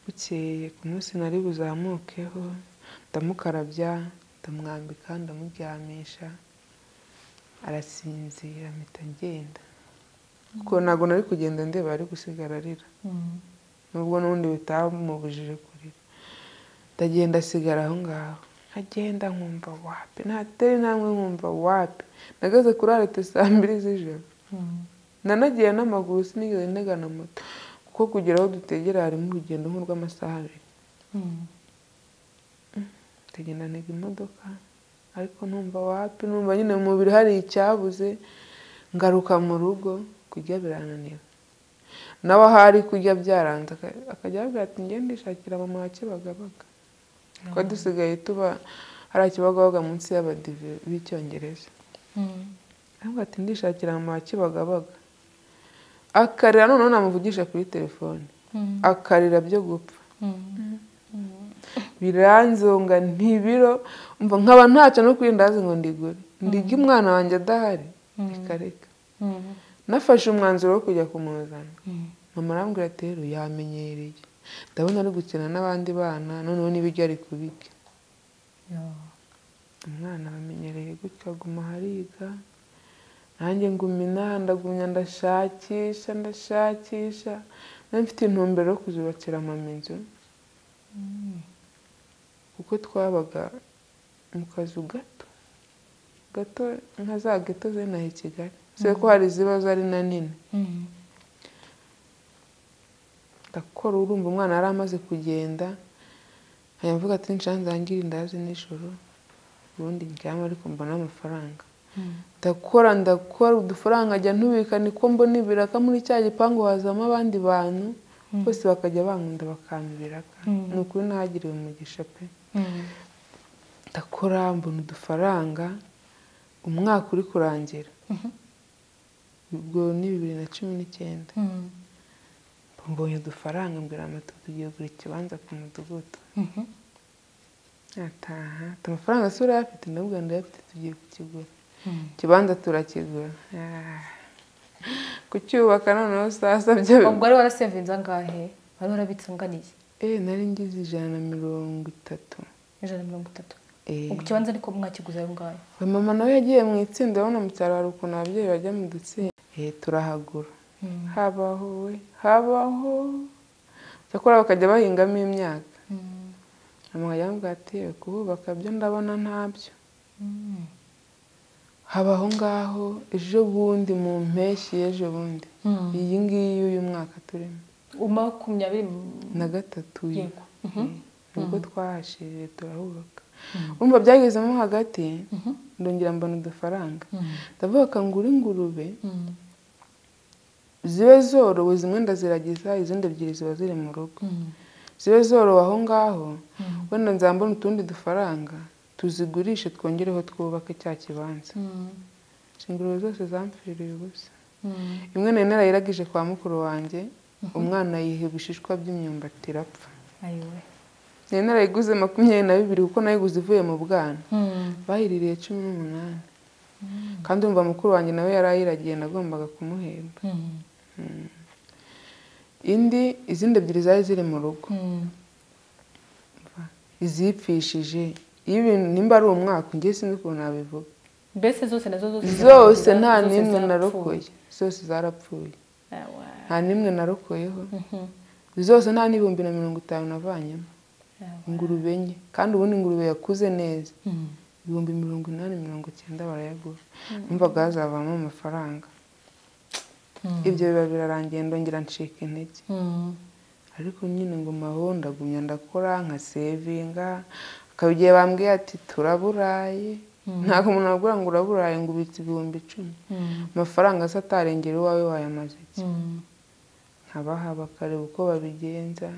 bukeye ku munsi nari buzamukeho ndamukarabya ndamwambika ndamuryamisha arasinzira mpita ngenda kuko ntabwo nari kugenda ndeba ari gusigara arira Mm. nubwo n'ubundi bitamubujije kurira ndagenda asigara aho ngaho nkagenda nkumva wapi natera intambwe nkumva wapi nageze kuri arete saa mbiri z'ijoro Mm. nanagiye n'amaguru sinigeze ntegana moto kuko kugera aho dutegera harimo urugendo nk'urw'amasaha abiri ndagendanaga imodoka ariko numva wapi numva nyine mu mubiri hari icyabuze ngaruka mu rugo kurya birananira nawe aho ari kurya byaranze aka- akajya avuga ati ngende ishakira mama wa kibagabaga kuko dusigaye tuba hari akibagabaga munsi y'abadive b'icyongereza aravuga ati ndishakira mama wa kibagabaga akarira noneho namuvugisha kuri telefone akarira byo gupfa biranzonga ntibiro mva nkaba ntacyo no kwirindazi ngo ndigure ndige umwana wanjye adahari reka reka nafashe umwanzuro wo kujya kumuzana mama arambwira ati rero yamenyereye ndabona ari gukina n'abandi bana noneho n'ibiryo ari kubirya umwana bamenyereye gutyo aguma hariga nanjye nguma inaha ndagumya ndashakisha ndashakisha nari mfite intumbero yo kuzubakira mama inzu kuko twabaga mu kazu gato gato nka za geto zinaha i kigali se ko hari iziba zari na nini ndakora urumva umwana yari amaze kugenda nkajya mvuga ati nshanze hangire indazi nijoro ubundi ndyama ariko mbona amafaranga ndakora ndakora udufaranga ajya ntubika niko mbona ibiraka muri cya gipangu hazamo abandi bantu bose bakajya bankunda bakampa ibiraka ni ukuri ntahagiriwe umugisha pe ndakora mbona udufaranga umwaka uri kurangira ubwo ni bibiri na cumi n'icyenda mbonye udufaranga mbwira amato tugiye kugura ikibanza ku mudugudu ataha ati amafaranga si urayafite ndabwira ndayafite tugiye kukigura ikibanza turakigura Ah. kucyubaka noneho sasa byo ubwo wari warasevinze angahe wari warabitse anganiye eh nari ngize ijana na mirongo itatu ijana na mirongo itatu Eh. ubwo ikibanza ariko mwakiguze ayo ngayo we mama nawe yagiye mu itsinda urabona mu cyaro hari ukuntu ababyeyi bajya mu dutsinda eh turahagura habaho we habaho cyakora bakajya bahingamo imyaka mama yambwira ati "Eh, kuhubaka byo ndabona ntabyo habaho ngaho ejo bundi mu mpeshyi y'ejo bundi iyi ngiyi y'uyu mwaka turimo makumyabiri na gatatu yego nibwo twahashirire turahubaka urumva byagezemo hagati ndongera mbona udufaranga ndavuga ngura ingurube zibe zorowe zimwe ndaziragiza izindi ebyiri ziba ziri mu rugo zibe zorowe aho ngaho wenda nzambona utundi dufaranga tuzigurishe twongereho twubake cya kibanza ingurube zose zampfiriye ubusa imwe nari narayiragije kwa mukuru wanjye umwana yiha ibishishwa by'imyumbati irapfa ayiwe nari narayiguze makumyabiri na bibiri kuko nayiguze ivuye mu bwana bayiririye cumi n'umunani kandi umva mukuru wanjye nawe yari ayiragiye nagombaga kumuhemba indi izindi ebyiri zari ziri mu rugo izipfishije iyo ibintu nimba ari umwaka ngiye sinzi ukuntu nabivuga mbese zose nazo zose zose zarapfuye, nta zose n'imwe zarapfuye. narokoye zose zarapfuye Awa. nta n'imwe narokoyeho Mhm. zose nta n'ibihumbi na mirongo itanu navanyemo Awa. ingurube enye kandi ubundi ingurube yakuze neza Mhm. ibihumbi mirongo inani mirongo icyenda barayagura numvaga hazavamo amafaranga Mhm. ibyo biba birarangiye ndongera ncika intege Mhm. ariko nyine ngo maho ndagumya ndakora nka sevinga akaba igihe bambwiye ati turaburaye ntabwo umuntu abwira ngo uraburaye ngo ubitse ibihumbi icumi Mhm. amafaranga se atarengera iwawe wayamaze iki Mhm. nkabaha bakareba uko babigenza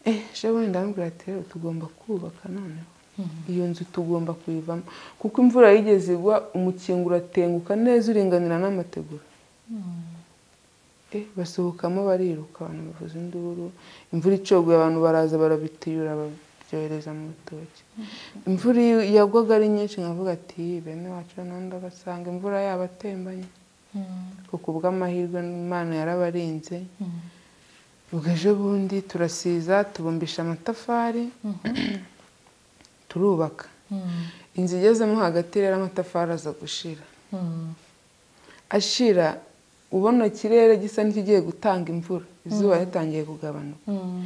eh ejo bundi ndamubwira ati rero tugomba kubaka noneho Mhm. iyo nzu tugomba kuyivamo kuko imvura yigeze igwa umukingo uratenguka neza uringanira n'amategura eh basohokamo bariruka abantu bavuza induru imvura icogoye abantu baraza barabitiyura babyohereza mu rutoki imvura iyo yagwaga ari nyinshi nkavuga ati bene wacu noneho ndabasanga imvura yabatembanye Mhm. kuko ubw'amahirwe imana yarabarinze Mhm. ubwo ejo bundi turasiza tubumbisha amatafari turubaka Mhm. inzu igezemo hagati rero amatafari aza gushira Mhm. ashira ubona ikirere gisa n'ikigiye gutanga imvura izuba ritangiye kugabanuka Mhm.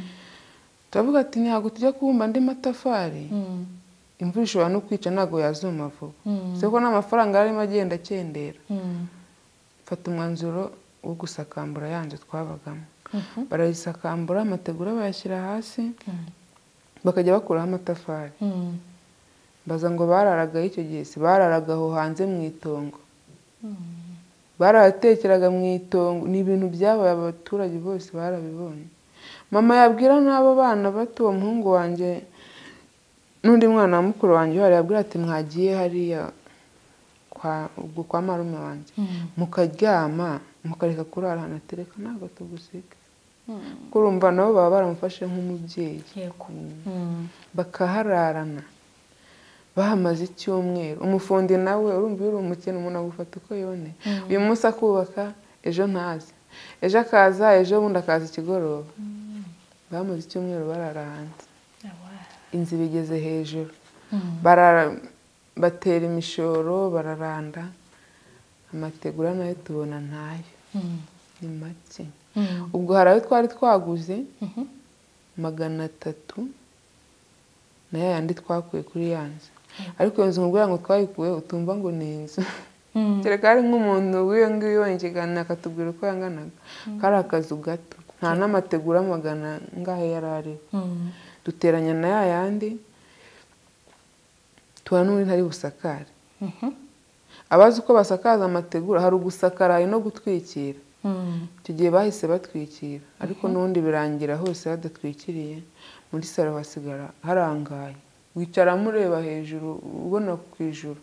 turavuga ati ntabwo tujya kubumba andi matafari Mhm. imvura ishobora no kwica ntabwo yazuma vuba Mhm. si ko n'amafaranga yarimo agenda akendera Mhm. mfata umwanzuro wo gusakambura ya nzu twabagamo barayisakambura amategura bayashyira hasi bakajya bakuraho amatafari baza ngo bararagaho icyo gihe si bararaga aho hanze mu itongo barahatekeraga mu itongo ni ibintu byabaye abaturage bose barabibonye mama yabwira n'abo bana bato uwo muhungu wanjye n'undi mwana wa mukuru wanjye uhari yabwira ati mwagiye hariya kwa ubwo kwa marume wanjye mukaryama mukareka kurara ahantu atereka ntabwo tugusiga kuko urumva nabo baba baramufashe nk'umubyeyi yego bakahararana bahamaze icyumweru umufundi nawe urumva iyo uri umukene umuntu agufata uko yoneye uyu munsi akubaka ejo ntazi ejo akaza ejo bundi akaza ikigoroba bahamaze icyumweru barara hanze inzu bigeze hejuru barara batera imishoro bararanda amategura nayo tubona ntayo ni make ubwo hari ayo twari twaguze magana atatu na ya yandi twakuye kuri ya nzu ariko iyo nzu nkubwira ngo twayikuye utumva ngo ni inzu kereka hari nk'umuntu w'iyo ngiyo yongegana akatubwira uko yanganaga kari akazu gato nta n'amategura magana ngahe yari ariho duteranya na ya yandi tuba n'undi ntari busakare abazi uko basakaza amategura hari ugusakara hari no gutwikira icyo gihe bahise batwikira ariko n'ubundi birangira hose badatwikiriye muri salo hasigara harangaye wicaramo ureba hejuru ubona ku ijuru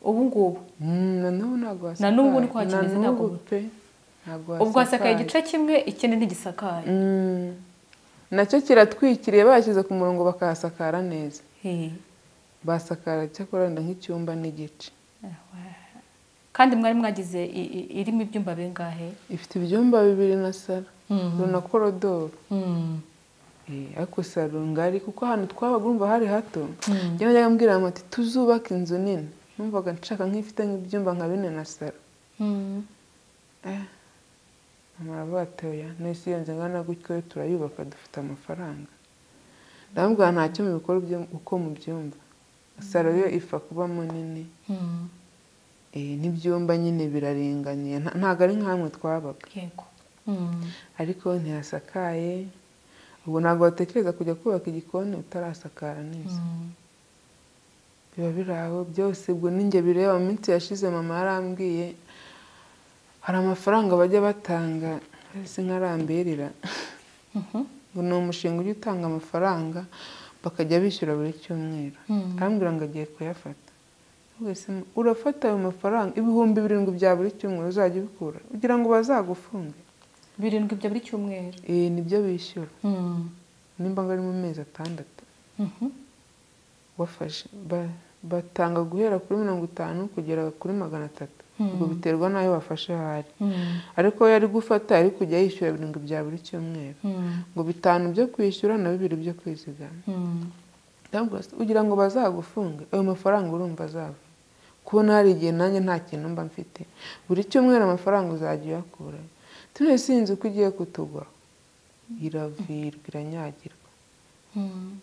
ubu ngubu Mm, na n'ubu ntabwo Na n'ubu ni hasakaye. ko hakimeze, Na ntabwo- n'ubu pe ntabwo ubwo hasakaye igice kimwe ikindi ntigisakaye Mm. nacyo kiratwikiriye bashyize ku murongo bakahasakara neza He. basakara cyakora wenda nk'icyumba n'igice kandi mwari mwagize i- i- irimo ibyumba bingahe ifite ibyumba bibiri na salo na korodoro Mm. Eh, ariko salo ngari kuko ahantu twabaga urumva hari hato njye najyaga mbwira mama ati tuzubaka inzu nini numvaga nshaka nk'ifite nk'ibyumba nka bine na salo Mm. mama aravuga ati oya nahise iyo nzu ingana gutyo turayubaka dufite amafaranga ndamubwira ntacyo mubikora ibyo- uko mubyumva salo yo ifa kubamo nini Mm. eh, n'ibyumba nyine biraringaniye Nta- ntabwo ari nk'ahamwe twabaga yego Mm. ariko ntihasakaye ubu ntabwo watekereza kujya kubaka igikoni utarasakara neza Mm. biba biri aho byose ubwo ninjye bireba mu minsi yashize mama yarambwiye hari amafaranga bajya batanga ese nkarambirira Mhm. ngo ni umushinga ujya utanga amafaranga bakajya bishyura buri cyumweru Mm. arambwira ngo agiye kuyafata wese urafata ayo mafaranga ibihumbi birindwi bya buri cyumweru uzajya ubikura kugira ngo bazagufunge birindwi bya buri cyumweru ibi nibyo bishyura Mm. nimba ngo ari mu mezi atandatu Mhm. wafashe Ba- batanga guhera kuri mirongo itanu kugera kuri magana atatu Mm. ubwo biterwa n'ayo bafashe ahari Mm. ariko iyo ari gufata ari kujya yishyura birindwi bya buri cyumweru Mm. ngo bitanu byo kwishyura na bibiri byo kwizigama Mm. Ndamubwira ati, kugira ngo bazagufunge ayo mafaranga urumva azava kubona hari igihe nanjye nta kintu mba mfite buri cyumweru amafaranga uzajya uyakura tuno si inzu ko igiye kutugwa iravirwa iranyagirwa Mm.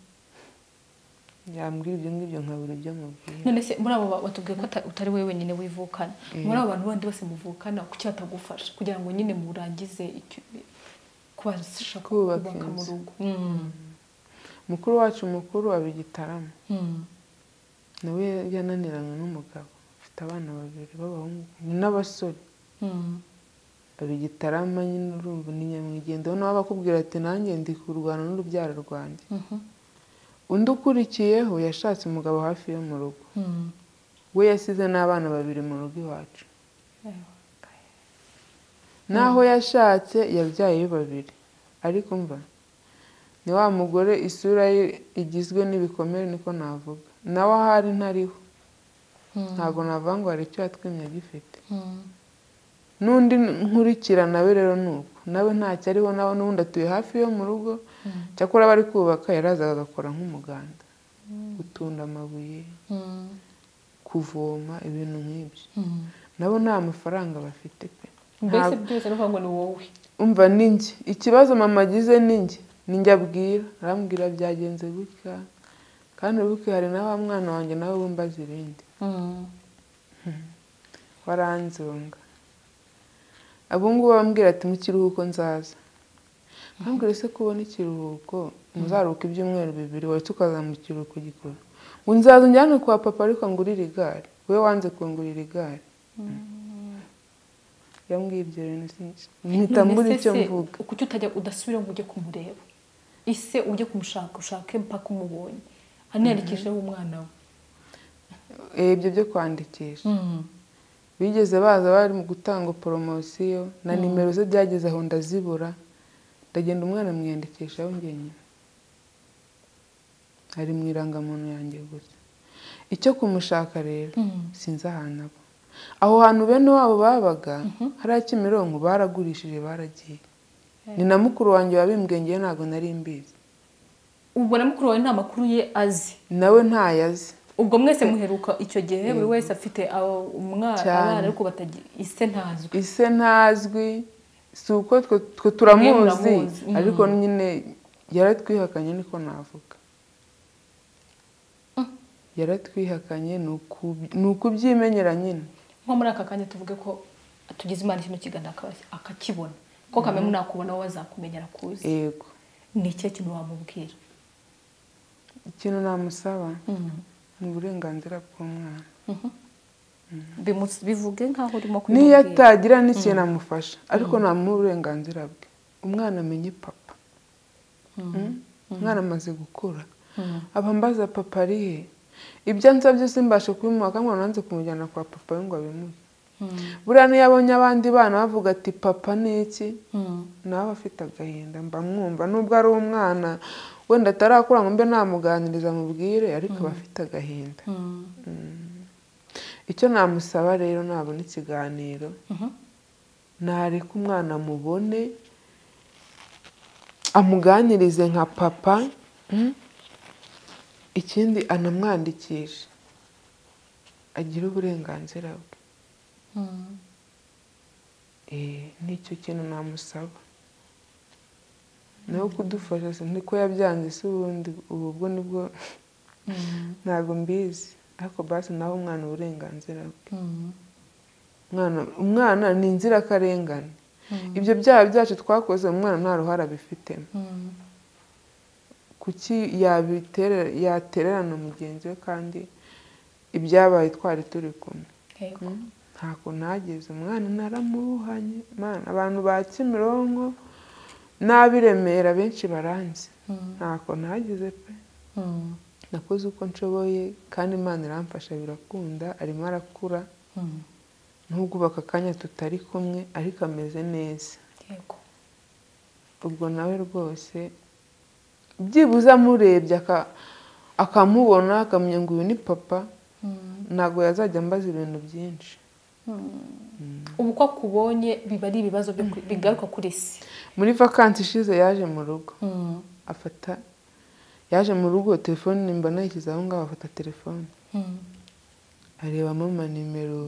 yambwira ibyo ngibyo nkabura ibyo mubwira none se muri abo ba- batubwiye ko ata- utari wowe wenyine wivukana muri abo bantu bandi bose muvukana kuki batagufasha kugira ngo nyine murangize icyo- kubasha Kubaka kubaka mu inzu. rugo Mm. mukuru wacu mukuru aba i gitarama Mm. nawe yananiranywe n'umugabo afite abana babiri b'abahungu n'abasore Mm. aba i gitarama nyine urumva ni nyamwigendaho nawe bakubwira ati nanjye ndi kurwana n'urubyaro rwanjye Mhm. undi ukurikiyeho yashatse umugabo hafi yo mu rugo Mm. we yasize n'abana babiri mu rugo iwacu naho yashatse yabyaye babiri ariko mva ni wa mugore isura ye igizwe n'ibikomere niko navuga nawe ahari ntariho Mm. ntabwo navuga ngo hari icyo yatwimye agifite Mm. n'undi nkurikira nawe rero ni uko nawe ntacyo ariho nawe n'ubundi atuye hafi yo mu rugo Mm. cyakora bari kubaka yarazaga agakora nk'umuganda gutunda amabuye Mm. kuvoma ibintu nk'ibyo Mm. nabo nta mafaranga bafite pe mbese byose ni ukuvuga ngo ni wowe umva ni njye ikibazo mama agize ni njye ni njye abwira arambwira byagenze gutya kandi ubuke hari na wa mwana wanjye nawe wumbaza ibindi Mm. waranzonga abungubu bambwira ati mu kiruhuko nzaza ntambwire se ko ubona ikiruhuko muzaruhuka ibyumweru bibiri wari tukaza mu kiruhuko gikuru ngo nzaza unjyane kwa papa ariko ngurire igare we wanze kungurira igare yambwiye ibyo bintu sinzi mpita mbura icyo mvuga kuki utajya udasubira ngo ujye kumureba ise ujye kumushaka ushake mpaka umubonye aniyarekejeho umwana we Eh, ibyo byo kwandikisha bigeze baza bari mu gutanga poromosiyo na nimero ze byageze aho ndazibura ndagenda umwana mwiyandikisha yongeye nyina ari mu irangamuntu yanjye gusa icyo kumushaka rero sinzi ahantu aba aho hantu bene wabo babaga hariya kimironko baragurishije baragiye ni na mukuru wanjye wabimbwengeye ntabwo nari mbizi ubwo na mukuru wawe nta makuru ye azi nawe ntayo azi ubwo mwese muheruka icyo gihe buri wese afite abo- umwana Cyane. abana ariko batagi ise ntazwi ise ntazwi si uko twe twe turamuzi Muramuzi, mm. ariko nyine yaratwihakanye niko navuga yaratwihakanye ni uku- ni ukubyimenyera nyine nko muri aka kanya tuvuge ko tugize imana kino kiganza akaba- akakibona ko kamwe nakubona wowe azakumenya arakuzi yego ni ikihe kintu wamubwira ikintu namusaba ni uburenganzira bw'umwana Bimu- bivuge nk'aho urimo niyo kumubwira atagira n'ikintu amufasha ariko namuha uburenganzira bwe umwana amenye papa Mm? umwana amaze gukura aba mbaza papa ari he ibyo ansaba byose mbasha kubimuha kandi nkaba nanze kumujyana kwa papa we ngo abimuhe buriya niyo abonye abandi bana bavuga ati papa ni iki nawe aba afite agahinda mba mwumva nubwo ari umwana wenda atarakura ngo mbe namuganiriza mubwire ariko aba afite agahinda icyo namusaba rero nabona ikiganiro nareka umwana amubone amuganirize nka papa mm? ikindi anamwandikishe agire uburenganzira bwe Eh, nicyo kintu namusaba nawe kudufasha se niko yabyanze se ubundi ubu bwo nibwo ntabwo mbizi ariko basi nawe umwana uburenganzira bwe umwana umwana ni inzirakarengane ibyo byaha byacu twakoze umwana nta ruhare abifitemo kuki yabiterera yatererana mugenzi we kandi ibyabaye twari turi kumwe Yego. nta kuntu hageze umwana naramuruhanye Mana, abantu ba kimironko n'abiremera benshi baranzi nta kuntu hageze pe Mm. nakoze uko nshoboye kandi imana iramfasha birakunda arimo arakura Mm. nubwo ubu aka kanya tutari kumwe ariko ameze neza Yego. ubwo nawe rwose byibuze amurebye aka- akamubona akamenya ngo uyu ni papa Mm. ntabwo yazajya ambaza ibintu byinshi ubu ko akubonye biba ari ibibazo byo ku- bigaruka kuri se muri vakansi ishize yaje mu rugo afata yaje mu rugo telefone mba nayishyize aho ngaho afata telefone arebamo amanimero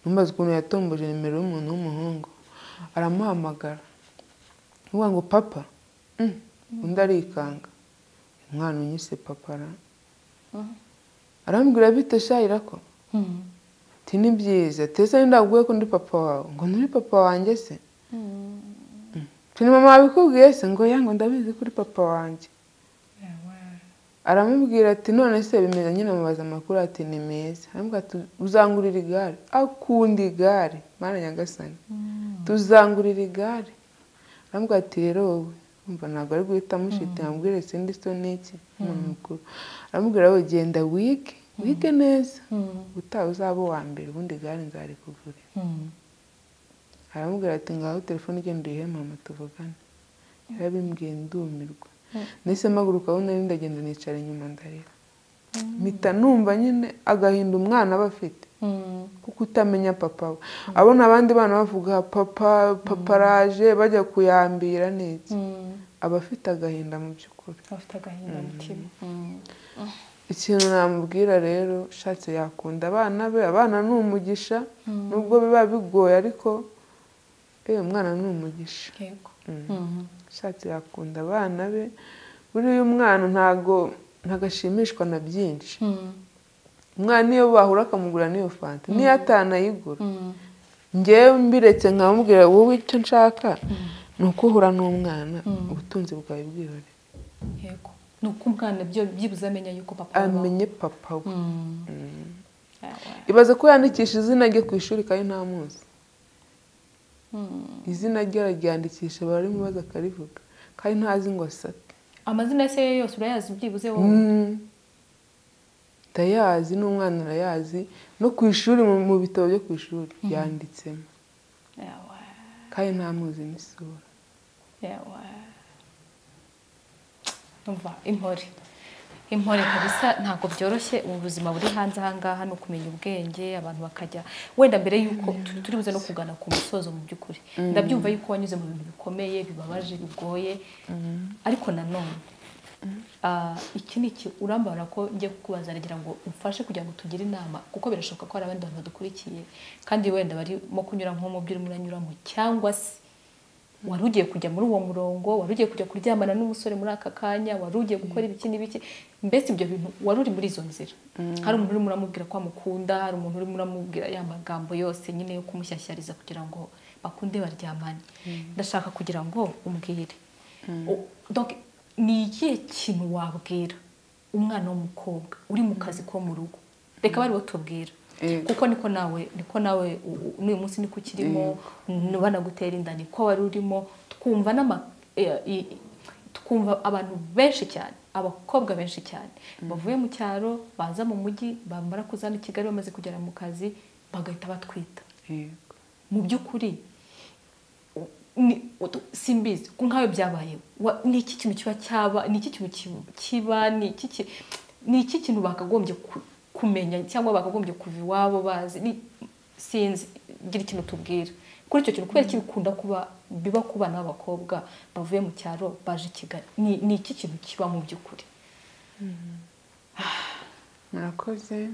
ntumbaze ukuntu yatomboje nimero y'umuntu w'umuhungu aramuhamagara uvuga ngo papa Mm. undi arikanga umwana unyise papa ra arambwira bite shayira ko ati ni byiza tese ndaguye ko ndi papa wawe ngo nturi papa wanjye se ati ni mama wabikubwiye se ngo yango ndabizi kuri papa wanjye aramubwira ati none se bimeze nyine amubaza amakuru ati ni meza aramubwira ati uzangurira igare akunda igare mana nyagasani tuzangurira igare aramubwira ati rero wowe umva ntabwo ari guhita amushita yamubwire sindi so n'iki umuntu mukuru aramubwira wowe genda wige wige neza utaha uzaba uwa mbere ubundi igare nzarikugurira aramubwira ati ngaho telefone igenda uyihe mama tuvugane yarabimbwiye ndumirwa nahise mpaguruka aho nari ndagenda nicara inyuma ndarira mpita numva nyine agahinda umwana aba afite kuko utamenya papa we abona abandi bana bavuga papa papa araje bajya kuyambira niki aba afite agahinda mu by'ukuri afite agahinda mutima ikintu namubwira rero ushatse yakunda abana be abana ni umugisha nubwo biba bigoye ariko eh umwana ni umugisha Yego. ushatse yakunda abana be buriya umwana ntago ntago ashimishwa na byinshi umwana iyo bahura akamugura n'iyo fanta niyo atanayigura Mm. ngewe mbiretse nkamubwira wowe icyo nshaka ni uko uhura n'umwana Mm. ubutunzi bwawe bwihore yego ni uko umwana byo- byibuze amenya yuko papa abaho amenye papa we Mm. Mm. Yeah, yeah. ibaze ko yandikisha izina rye ku ishuri kandi ntamuzi Mm. izina rye araryandikisha bararimubaza akarivuga kandi ntazi ngo asate amazina ya se ye yose urayazi byibuze wowe Mm. ndayazi n'umwana arayazi no ku ishuri mu mu bitabo byo ku ishuri yanditsemo Yeah, yeah. kandi ntamuzi n'isura yawa umva impore impore kabisa ntabwo byoroshye ubu buzima buri hanze ahangaha ni ukumenya ubwenge abantu bakajya wenda mbere y'uko tu- turi buze no kugana ku musozo mu by'ukuri ndabyumva yuko wanyuze mu bintu bikomeye bibabaje bigoye ariko nanone ah, iki ni iki urambara ko njye kukubaza nagira ngo umfashe kugira ngo tugire inama kuko birashoboka ko hari abandi bantu badukurikiye kandi wenda barimo kunyura nko mu byo urimo uranyuramo cyangwa se wari ugiye kujya muri uwo murongo wari ugiye kujya kuryamana n'umusore muri aka kanya wari ugiye gukora ibiki n'ibiki mbese ibyo bintu wari uri muri izo nzira hari umuntu urimo uramubwira ko amukunda hari umuntu urimo uramubwira ya magambo yose nyine yo kumushyashyariza kugira ngo bakunde baryamane ndashaka kugira ngo umbwire O- donc ni ikihe kintu wabwira umwana w'umukobwa uri mu kazi ko mu rugo reka baribo tubwira Yego. kuko niko nawe niko nawe u- u- n'uyu munsi niko ukirimo niba nagutera inda niko wari urimo twumva n'ama eh, i- i- twumva abantu benshi cyane abakobwa benshi cyane bavuye mu cyaro baza mu mujyi bamara kuzana i kigali bamaze kugera mu kazi bagahita batwita Yego. mu by'ukuri ni- utu- simbizi ko nkawe byabaye Wa- ni iki kintu kiba cyaba ni iki kintu ki- kiba ni iki ki- ni iki kintu bakagombye ku- kumenya cyangwa bakagombye kuva iwabo bazi ni sinzi gira ikintu tubwira kuri icyo kintu kubera iki bikunda kuba biba ku bana b'abakobwa bavuye mu cyaro baje i kigali ni ni iki kintu kiba mu by'ukuri murakoze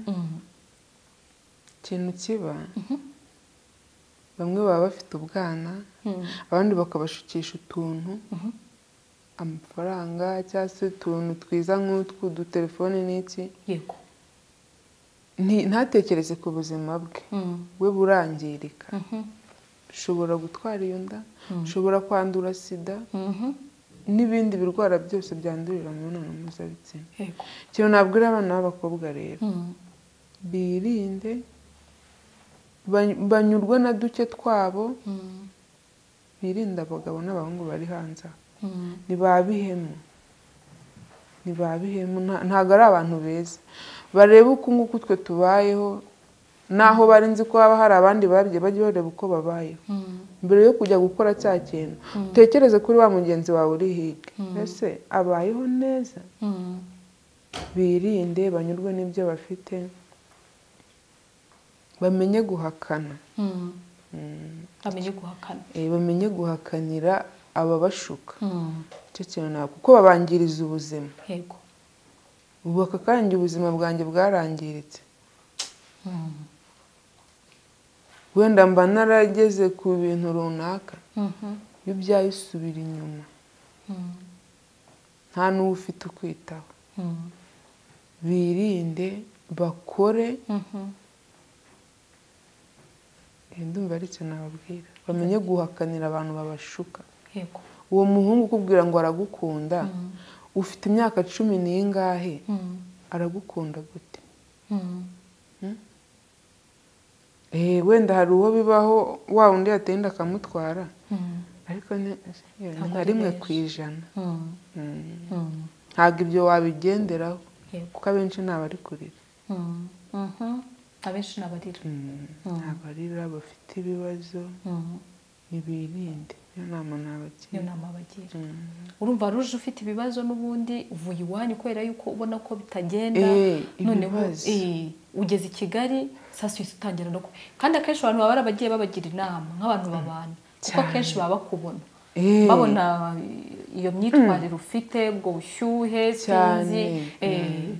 ikintu kiba bamwe baba bafite ubwana abandi bakabashukisha utuntu amafaranga cyangwa se utuntu twiza nk'utwu udutelefone n'iki yego Nti- ntatekereze ku buzima bwe we burangirika Mhm. ushobora gutwara iyo nda Mm. ushobora kwandura sida Mhm. n'ibindi birwara byose byandurira mu mibonano mpuzabitsina yego ikintu nabwira abana b'abakobwa rero Mhm. birinde ba- banyurwa na duke twabo Mhm. birinde abagabo n'abahungu bari hanze aha Mhm. ni ba bihemu ni ba bihemu nta- ntabwo ari abantu beza barebe uko nguko twe tubayeho naho bari nzi ko haba hari abandi babye bajye bareba uko babayeho Mhm. mbere yo kujya gukora cya kintu utekereze kuri wa mugenzi wawe uri hirya ese abayeho neza Mhm. birinde banyurwe n'ibyo bafite bamenye guhakana Mm. bamenye guhakana eh, bamenye guhakanira ababashuka Mm. icyo kintu ntabwo kuko babangiriza ubuzima yego ubu aka kanya ubuzima bwanjye bwarangiritse Mm. wenda mba narageze ku bintu runaka Mhm. iyo ubyaye usubira inyuma Mm. nta n'uwo ufite ukwitaho Mm. birinde bakore Mhm. eh, ndumva ari cyo nababwira bamenye guhakanira abantu babashuka yego uwo muhungu ukubwira ngo aragukunda Mm. ufite imyaka cumi n'ingahe Mm. aragukunda gute Mm. Eh, wenda hari uwo bibaho wa undi yateye inda akamutwara Mm. ariko ni- Ntabwo nka ari rimwe benshi. ku ijana Mm. Mm. Mm. ntabwo ibyo wabigenderaho yego kuko abenshi ntabari kurira Mm. Mhm. abenshi ni abarira ntabarira bafite ibibazo Mm. ntibirinde iyo nama niyo nabagira nama bagira Mm. urumva ruje ufite ibibazo n'ubundi uvuye iwanyu kubera yuko ubona ko bitagenda Eh, noneho ibibazo. eh, ugeze i kigali saa sita utangira no ku- kandi akenshi abantu baba ari abagiye babagira inama nk'abantu babana kuko Cyane. akenshi baba bakubona Eh, babona iyo myitwarire ufite ubwo bushyuhe sinzi Cyane. eh,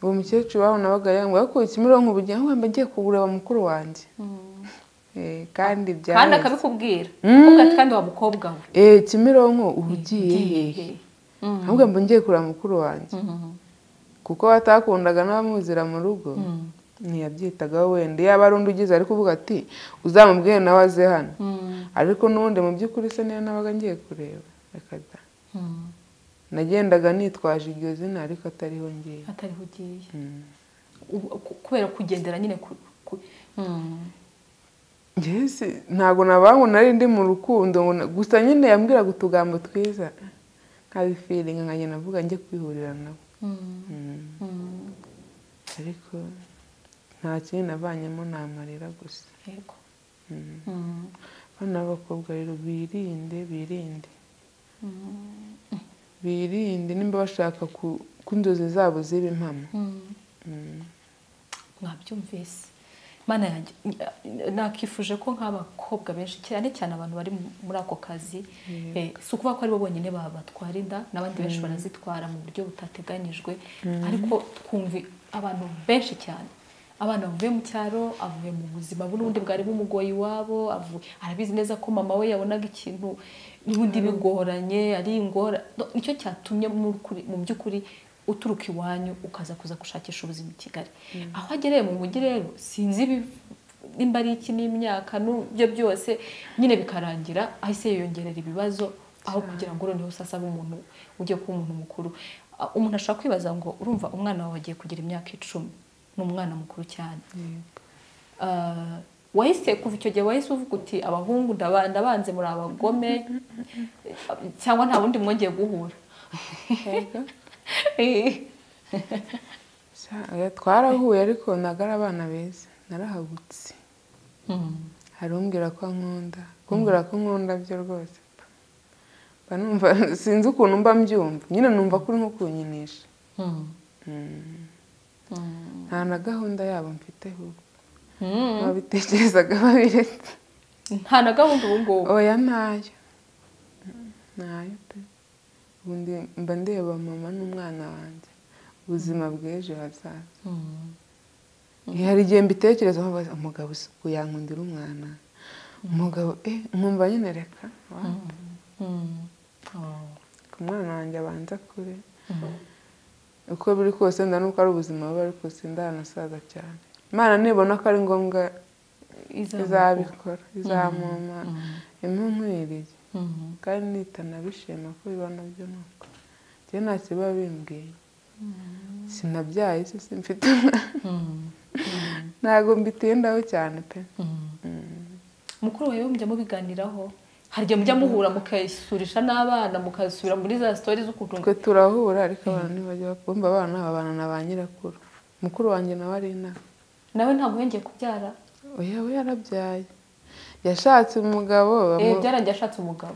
uwo mukecuru wawe nabaga yanga yakuye kimironko ubujya wamba ngiye kugura mukuru wanjye Eh, kandi kandi byaheze akabikubwira Mm. kuko ati kandi wa mukobwa we Eh, kimironko uba ugiye Ugiye hehe he? Mm. ahubwo mba ngiye kureba mukuru wanjye Mm. kuko batakundaga n'abamuzira mu rugo Mm. ntiyabyitagaho wenda yaba ari undi ugize ari kuvuga ati uzamubwire nawe aze hano ariko n'ubundi mu by'ukuri se niyo nabaga ngiye kureba reka da Mm. nagendaga nitwaje iryo zina ariko atariho ngiye atariho ugiye Mm. Ubu- ku- kubera kugendera nyine ku ku- Mm. Njyewe si- ntabwo nabangu nari ndi mu rukundo ngo na- gusa nyine yambwiraga utugambo twiza nkabifiringa nkajya navuga njye kwihurira nabo Mm. Mm. Mm. ariko nta kintu navanyemo ni amarira gusa yego Mm. Mm. abana b'abakobwa rero birinde birinde Mm. birinde nimba bashaka ku- ko inzozi zabo ziba impamo Mm. Mm. mwabyumvise mana yanjye n- nakifuje ko nk'abakobwa benshi cyane cyane abantu bari mu- muri ako kazi Yego. eh, si ukuvuga ko aribo bonyine ba- batwara inda n'abandi benshi barazitwara mu buryo butateganyijwe ariko twumva abantu benshi cyane abana bavuye mu cyaro avuye mu buzima bundi bwari bumugoye iwabo avu- arabizi neza ko mama we yabonaga ikintu n'ubundi bigoranye ari ingora No, nicyo cyatumye mu kuri- mu by'ukuri uturuka iwanyu ukaza kuza gushakisha ubuzima i kigali aho agereye mu mujyi rero sinzi ibiv- nimba ari iki n'imyaka n'ibyo byose nyine bikarangira ahise yiyongerera ibibazo aho kugira ngo noneho sasa abe umuntu ujye kuba umuntu mukuru Ah, umuntu ashobora kwibaza ngo urumva umwana wawe agiye kugira imyaka icumi ni umwana mukuru cyane Ah, wahise kuva icyo gihe wahise uvuga uti abahungu ndaba- ndabanze muri abagome cyangwa nta wundi mwongeye guhura Sa- oya, twarahuye ariko ntabwo ari abana beza narahagutse Mm. hari umbwira ko nkunda kumbwira ko nkunda byo rwose mba numva sinzi ukuntu mba mbyumva nyine numva ko uri nko kunyinisha Mm. Mm. Mm. nta na gahunda yabo mfite ahubwo Mm. babitekerezaga babiretse nta na gahunda ubu ngubu oya ntayo ntayo pe ubu ndi- mba ndeba mama n'umwana wanjye ubuzima bw'ejo hazaza hari igihe mbitekerezaho mbaza, umugabo isuku yankundira umwana umugabo eh nkumva nyine reka wa- Mm. Oh. ku mwana wanjye abanza kure uko biri kose nda nuko ari ubuzima bubi ariko sindanasaza cyane imana nibona ko ari ngombwa izabikora izamuma Mm. imunkwiriye Mm. kandi nitanabishima ko bibona byo nuko njyewe nta kiba bimbwiye sinabyaye se simfite umwana Mm. Mm. ntabwo mbitindaho cyane pe Mm. Mm. mukuru wawe mujya mubiganiraho hari igihe mujya muhura mukayisurisha n'abana mukasubira muri za sitori z'ukuntu twe turahura ariko abantu ntibajya bumva abana babana na ba nyirakuru mukuru wanjye nawe ari inaha nawe ntabwo yongeye kubyara oya we yarabyaye yashatse umugabo Eh, bamu- byarangiye ashatse umugabo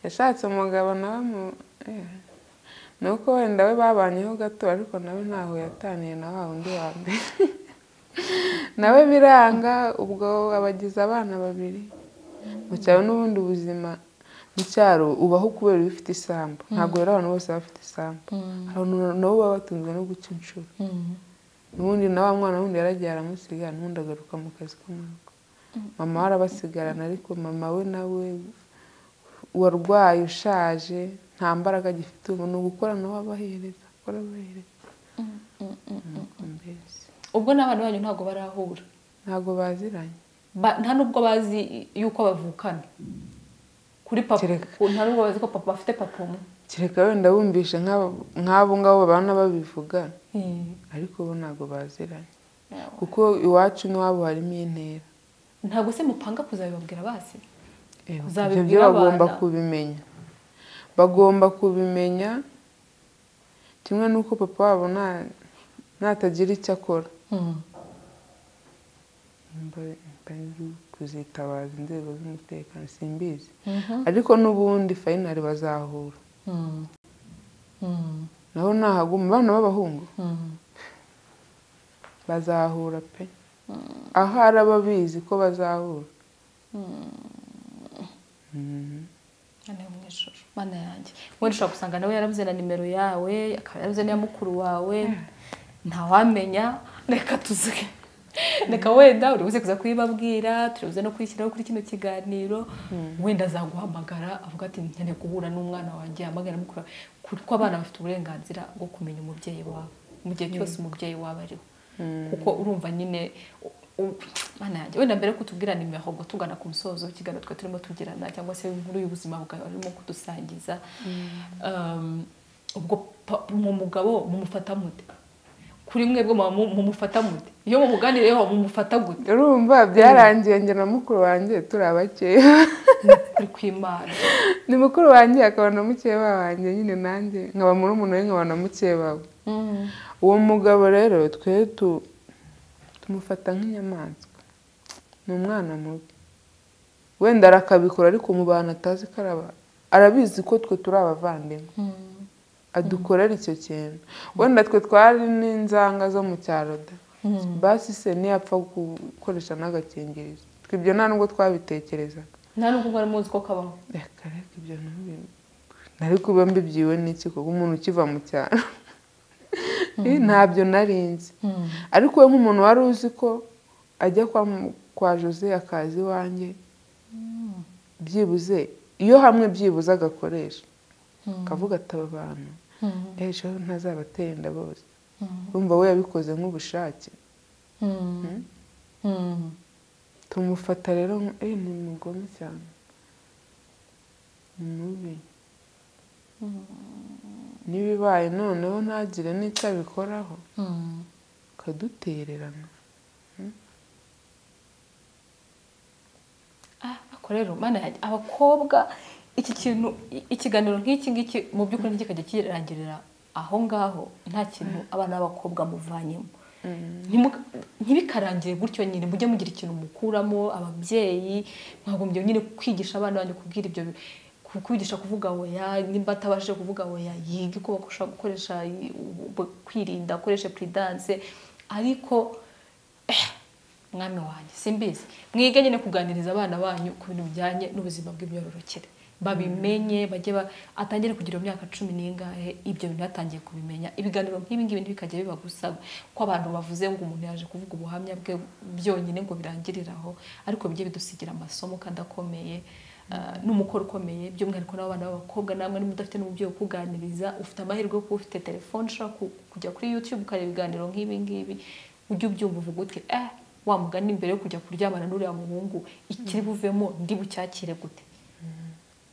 yashatse umugabo nawe mu eh. ni uko wenda we babanyeho gato ariko nawe ntaho yataniye na wa wundi wa mbere nawe biranga ubwo abagize abana babiri mu cyaro n'ubundi ubuzima mu cyaro ubaho kubera ibifite isambu ntabwo rero abantu bose baba bafite isambu hari abantu nabo baba batunzwe no guca inshuro n'ubundi na wa mwana wundi yaragiye aramusiga n'ubundi agaruka mu kazi k'amaboko mama we arabasigarana ariko mama we nawe warwaye ushaje nta mbaraga agifite ubu ni ugukora nawe abahereza akora abahereza Nuko mbese ubwo n'abana banyu ntabwo barahura ntabwo baziranye Ba- nta n'ubwo bazi yuko bavukana kuri papa Kereka. ku- nta n'ubwo bazi ko papa bafite papa umwe kereka wenda bumvishe nk'abo- nk'abo ngabo babana babivuga ariko bo ntabwo baziranye kuko iwacu n'iwabo harimo intera ntabwo se mupanga kuzabibabwira basi Ewa, Uzabibwira ibyo byo bagomba abana. kubimenya bagomba kubimenya kimwe n'uko papa wabo nta- natagira icyo akora Mba- mba ndi kuzitabaza inzego z'umutekano simbizi ariko n'ubundi fayinari bazahura naho nahaguma abana b'abahungu bazahura pe aho ari ababizi ko bazahura Mhm. Hano mu ijoro mana yanjye wenda ushobora gusanga nawe yarabuze na nimero yawe akaba yarabuze n'iya mukuru wawe ntawamenya reka tuzuge reka wenda uribuze kuza kuyibabwira turibuze no kuyishyiraho kuri kino kiganiro wenda azaguhamagara avuga ati nkeneye guhura n'umwana wanjye yamagana mukuru wawe kuko abana bafite uburenganzira bwo kumenya umubyeyi wabo mu gihe cyose umubyeyi wabo ariwe kuko urumva nyine u- u- Mana yanjye, wenda mbere yo kutubwira nimero ahubwo tugana ku musozo w'ikiganiro twe turimo tugirana cyangwa se inkuru y'ubuzima bwawe urimo kudusangiza Um, ubwo pa- mu mugabo mumufata mute kuri mwebwe muba mu- mumufata mute iyo mumuganiriyeho mumufata gute urumva byarangiye njye na mukuru wanjye turi abakeya kuri kw'imana ni mukuru wanjye akaba na mukeba wanjye nyine nanjye nkaba murumuna we nkaba na mukeba we uwo mugabo rero twe tu- tumufata nk'inyamaswa ni umwana mubi wenda arakabikora ariko umubana atazi ko araba arabizi ko twe turi abavandimwe adukorera icyo kintu wenda twe twari n'inzanga zo mu cyaro da basi se ntiyapfa gukoresha n'agakingirizo twe ibyo nta nubwo twabitekerezaga nta nubwo mwari muzi ko kabaho reka reka ibyo ntubi- nari kuba mbibyiwe n'iki kuko umuntu ukiva mu cyaro ntabyo nari nzi ariko we nk'umuntu wari uzi ko ajya kwa mu- kwa jose akaza iwanjye byibuze iyo hamwe byibuze agakoresha akavuga ati aba bantu ejo ntazabatenda bose urumva we yabikoze nk'ubushake tumufata rero nk- eh, ni umugome cyane ni mubi n'ibibaye noneho ntagire n'icyo abikoraho akadutererana Ah, ariko rero mana yanjye abakobwa iki kintu i- ikiganiro nk'iki ngiki mu by'ukuri ntikikajya kirangirira aho ngaho nta kintu abana b'abakobwa muvanyemo Ntimu- ntibikarangire gutyo nyine mujye mugira ikintu mukuramo ababyeyi mwagombye nyine kwigisha abana banyu kubwira ibyo bi- ku- kubigisha kuvuga oya nimba atabashije kuvuga oya yige uko bakoresha gukoresha i- u- u- kwirinda akoreshe puridanse ariko mwami wanjye simbizi mwige nyine kuganiriza abana banyu ku bintu bijyanye n'ubuzima bw'imyororokere babimenye bajye ba- atangire kugira imyaka cumi n'ingahe ibyo bintu yatangiye kubimenya ibiganiro nk'ibi ngibi ntibikajya biba gusa ko abantu bavuze ngo umuntu yaje kuvuga ubuhamya bwe byonyine ngo birangirire aho ariko bijye bidusigira amasomo kandi akomeye ah, n'umukoro ukomeye by'umwihariko n'abana b'abakobwa namwe niba udafite n'umubyeyi ukuganiriza ufite amahirwe yo kuba ufite telefone ushobora ku- kujya kuri youtube ukareba ibiganiro nk'ibi ngibi ujye ubyumva uvuga uti eh wamugani mbere yo kujya kuryamana n'uriya muhungu ikiri buvemo ndi bucyakire gute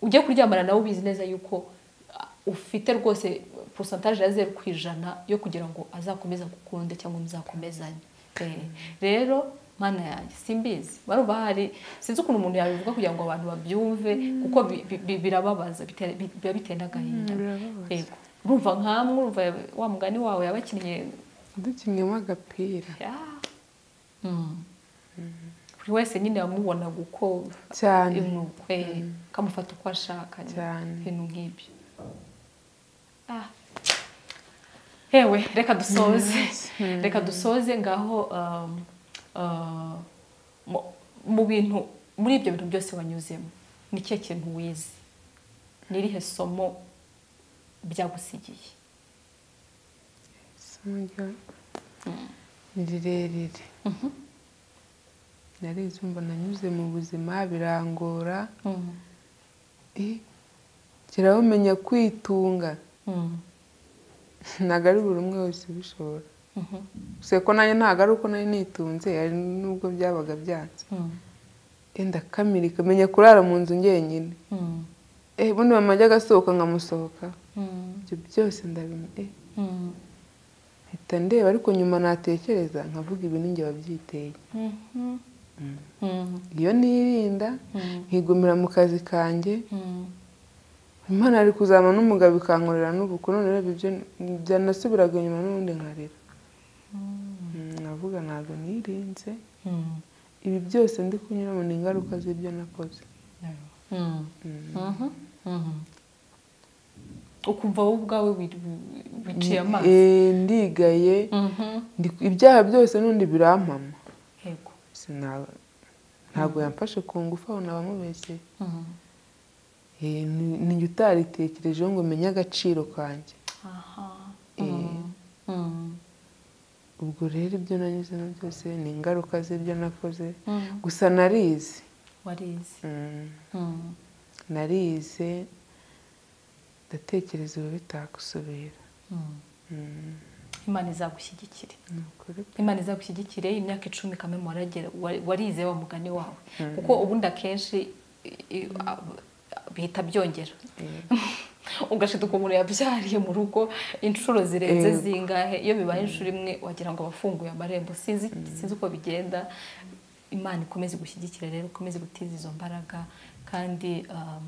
ujye kuryamana nawe ubizi neza yuko ah, ufite rwose porosantaje ya zeru ku ijana yo kugira ngo azakomeze agukunde cyangwa muzakomezanye Eh, rero mana yanjye simbizi barumva hari sinzi ukuntu umuntu yabivuga kugira ngo abantu babyumve kuko bi- bi- bi- birababaza bitera- bi- biba biteye n'agahinda birababaza. yego urumva nkamwe urumva wa mugani wawe yabakinnye dukinnyeho agapira Ah. buri wese nyine yamubona uko Cyane. imwukwe kamufata uko ashaka nyine. Cyane. ibintu nk'ibyo Ah. hewe reka dusoze reka dusoze ngaho um, uh, mu- mu bintu muri ibyo bintu byose wanyuzemo ni ikihe kintu wize ni irihe somo byagusigiye isomo rya- ni rirerire narize umva nanyuze mu buzima birangora eh, kirawumenya kwitunga Mm. ntabwo ari buri umwe wese ubishobora Mhm. gusa ko nanjye ntabwo ari uko nari nitunze hari n'ubwo byabaga byanze Mm. yenda kamirika menya kurara mu nzu njyenyine Mm. eh bundi mama ajya agasohoka nkamusohoka Mm. ibyo byose ndabimenya eh Mm. mpita ndeba ariko nyuma natekereza nkavuga ibi ninjye wabyiteye Mhm. Mm. iyo nirinda Mm. nkigumira mu kazi kanjye Mm. imana ari kuzana n'umugabo ikankorera n'ubuku none rero ibyo byanasubiraga inyuma n'ubundi nkarira Mm, nkavuga ntabwo nirinze Mm. ibi byose ndi kunyuramo ni ingaruka z'ibyo nakoze Mm. Mm. Mhm. Mhm. ukumva wowe ubwawe wi- wi- wiciye amaso Eh, ndigaye Mhm. ndi- ibyaha byose n'undi birampama yego Sina- ntabwo yamfashe ku ngufu aho nabamubeshye Mhm. ninjye utaritekerejeho ngo menye agaciro kanjye aha Eh. Mm. Mm. ubwo rero ibyo nanyuzemo byose ni ingaruka z'ibyo nakoze Mm. gusa narize warize Mm, Mm. narize ndatekereza ubu bitakusubira Mm. Mm, imana izagushyigikire ni ukuri imana izagushyigikire imyaka icumi kamwe waragera wa- warize wa mugani wawe kuko ubundi akenshi i- i- ab- bihita byongera ugashita ukuntu yabyariye mu rugo inshuro zirenze Yego. zingahe iyo bibaye inshuro imwe wagira ngo abafunguye amarembo sinzi sinzi uko bigenda imana ikomeze gushyigikira rero ikomeze gutiza izo mbaraga kandi um,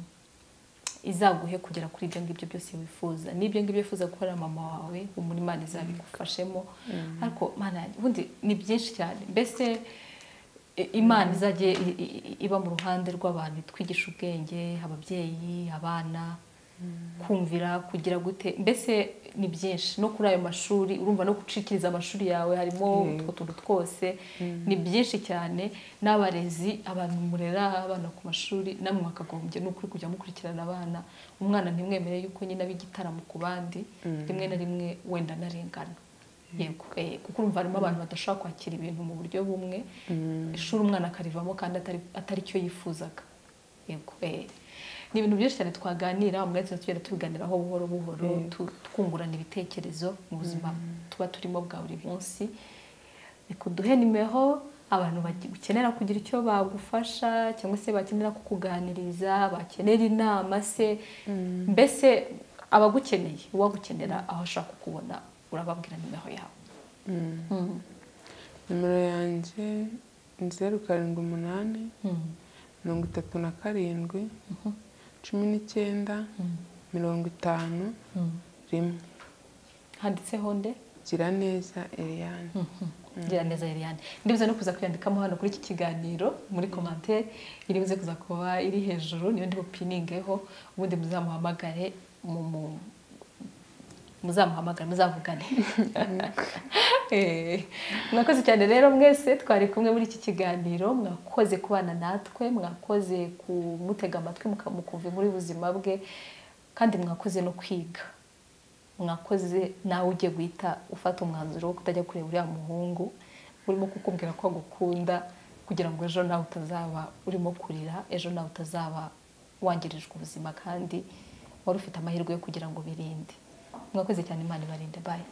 izaguhe kugera kuri ibyo ngibyo byose wifuza n'ibyo ngibyo wifuza gukorera mama wawe umurima Imana izabigufashemo ariko Mana yanjye, ubundi ni byinshi cyane mbese i- imana izajye i- i- i- iba mu ruhande rw'abantu itwigisha ubwenge ababyeyi abana kumvira kugira gute mbese ni byinshi no kuri ayo mashuri urumva no gucikiriza amashuri yawe harimo utwo tuntu twose ni byinshi cyane n'abarezi abantu murera abana ku mashuri namwe mwakagombye ni ukuri kujya mukurikirana abana umwana ntimwemere yuko nyine aba igitaramo ku bandi rimwe na rimwe wenda anarengana yego eh, kuko urumva harimo abantu badashobora kwakira ibintu mu buryo bumwe ishuri umwana akarivamo kandi atari atari cyo yifuzaga yego eh. ni ibintu byinshi cyane twaganira umwete tugenda tubiganiraho buhoro buhoro tu- twungurana ibitekerezo mu buzima tuba turimo bwa buri munsi reka uduhe nimeho abantu bagi- bakenera kugira icyo bagufasha cyangwa se bakenera kukuganiriza bakenera inama se mbese abagukeneye uwagukenera aho ashaka kukubona urababwira nimeho yawe Mm. nimero yanjye ni zeru karindwi umunani Mm. mirongo itatu na karindwi cumi n'icyenda mirongo itanu Mm. rimwe handitseho nde gira neza Eliane gira neza Eliane ndibuze no kuza kwiyandikamo hano kuri iki kiganiro muri commentaire iribuze kuza kuba iri hejuru niyo ndi bupiningeho ubundi muzamuhamagare mu mu- muzamuhamagare muzavugane Eh, mwakoze cyane rero mwese twari kumwe muri iki kiganiro mwakoze kubana natwe mwakoze kumutega amatwi muka- mukumva muri buzima bwe kandi mwakoze no kwiga mwakoze nawe ugiye guhita ufata umwanzuro wo kutajya kureba uriya muhungu urimo kukubwira ko agukunda kugira ngo ejo nawe utazaba urimo kurira ejo nawe utazaba wangirijwe ubuzima kandi wari ufite amahirwe yo kugira ngo birinde mwakoze cyane imana ibarinde bayi